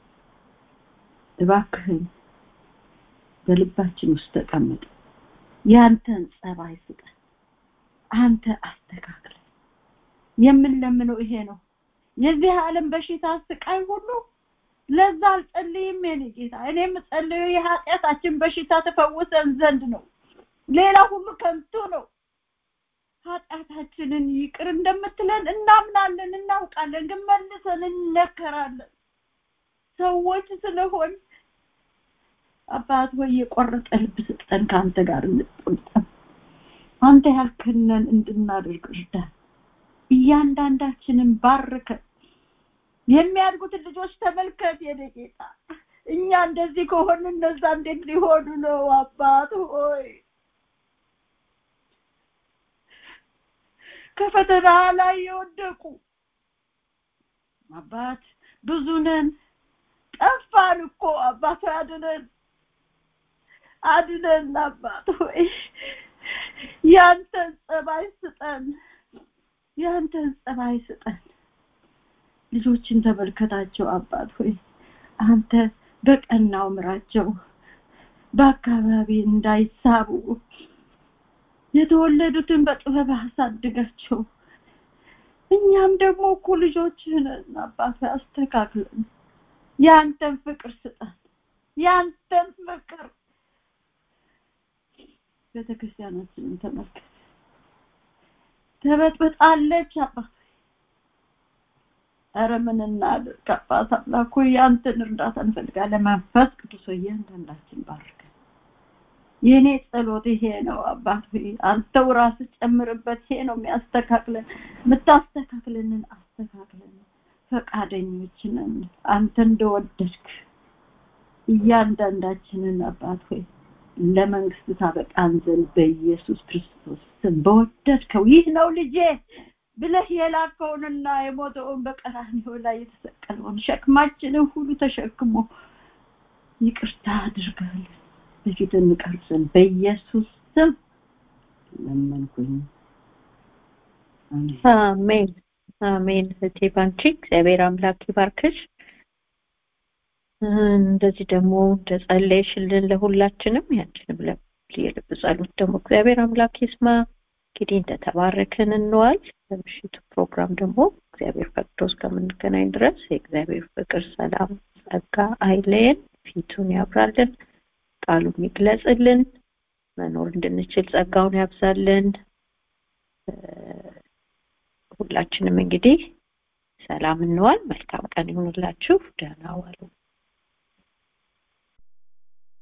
እባክህን በልባችን ውስጥ ተቀመጥ። ያንተን ጸባይ ስጠን። አንተ አስተካክል የምንለምነው ይሄ ነው የዚህ ዓለም በሽታ ስቃይ ሁሉ ለዛ አልጸልይም የኔ ጌታ እኔ የምጸልየው የኃጢአታችን በሽታ ተፈውሰን ዘንድ ነው ሌላ ሁሉ ከንቱ ነው ኃጢአታችንን ይቅር እንደምትለን እናምናለን እናውቃለን ግን መልሰን እንነከራለን ሰዎች ስለሆን አባት ሆይ የቆረጠ ልብ ስጠን ከአንተ ጋር እንጥምጠም አንተ ያልክነን እንድናደርግ እርዳን እያንዳንዳችንን ባርከን የሚያድጉትን ልጆች ተመልከት የኔ ጌታ እኛ እንደዚህ ከሆን እነዛ እንዴት ሊሆኑ ነው አባት ሆይ ከፈተና ላይ የወደቁ አባት ብዙ ነን ጠፋን እኮ አባት አድነን አድነን አባት ሆይ ያንተን ጸባይ ስጠን ያንተን ጸባይ ስጠን ልጆችን ተመልከታቸው አባት ሆይ አንተ በቀናው ምራቸው በአካባቢ እንዳይሳቡ የተወለዱትን በጥበብ አሳድጋቸው እኛም ደግሞ እኮ ልጆችህን አባት አስተካክለን ያንተን ፍቅር ስጠን ያንተን ፍቅር ቤተክርስቲያናችንን ተመልከት ተበጥብጣለች አባት ኧረ ምን እናድርግ አባት አምላክ ሆይ ያንተን እርዳታ እንፈልጋለን መንፈስ ቅዱስ ሆይ እያንዳንዳችን ባርከን የኔ ጸሎት ይሄ ነው አባት ሆይ አንተው ራስህ ጨምርበት ይሄ ነው የሚያስተካክለን የምታስተካክለንን አስተካክለን ፈቃደኞች ነን አንተ እንደወደድክ እያንዳንዳችንን አባት ሆይ ለመንግስት ታበቃን ዘንድ በኢየሱስ ክርስቶስ ስም በወደድከው ይህ ነው ልጄ ብለህ የላከውንና የሞተውን በቀራንዮ ላይ የተሰቀለውን ሸክማችንን ሁሉ ተሸክሞ ይቅርታ አድርጋል በፊት እንቀርብ ዘንድ በኢየሱስ ስም ለመንኩኝ አሜን አሜን እህቴ ባንቺ እግዚአብሔር አምላክ ይባርክሽ እንደዚህ ደግሞ እንደጸለይሽልን ለሁላችንም ያንችንም የልብ ጸሎት ደግሞ እግዚአብሔር አምላክ ይስማ እንግዲህ እንደተባረክን እንዋል በምሽቱ ፕሮግራም ደግሞ እግዚአብሔር ፈቅዶ እስከምንገናኝ ድረስ የእግዚአብሔር ፍቅር ሰላም ጸጋ አይለየን ፊቱን ያብራልን ቃሉን ይግለጽልን መኖር እንድንችል ጸጋውን ያብዛልን ሁላችንም እንግዲህ ሰላም እንዋል መልካም ቀን ይሁንላችሁ ደህና ዋሉ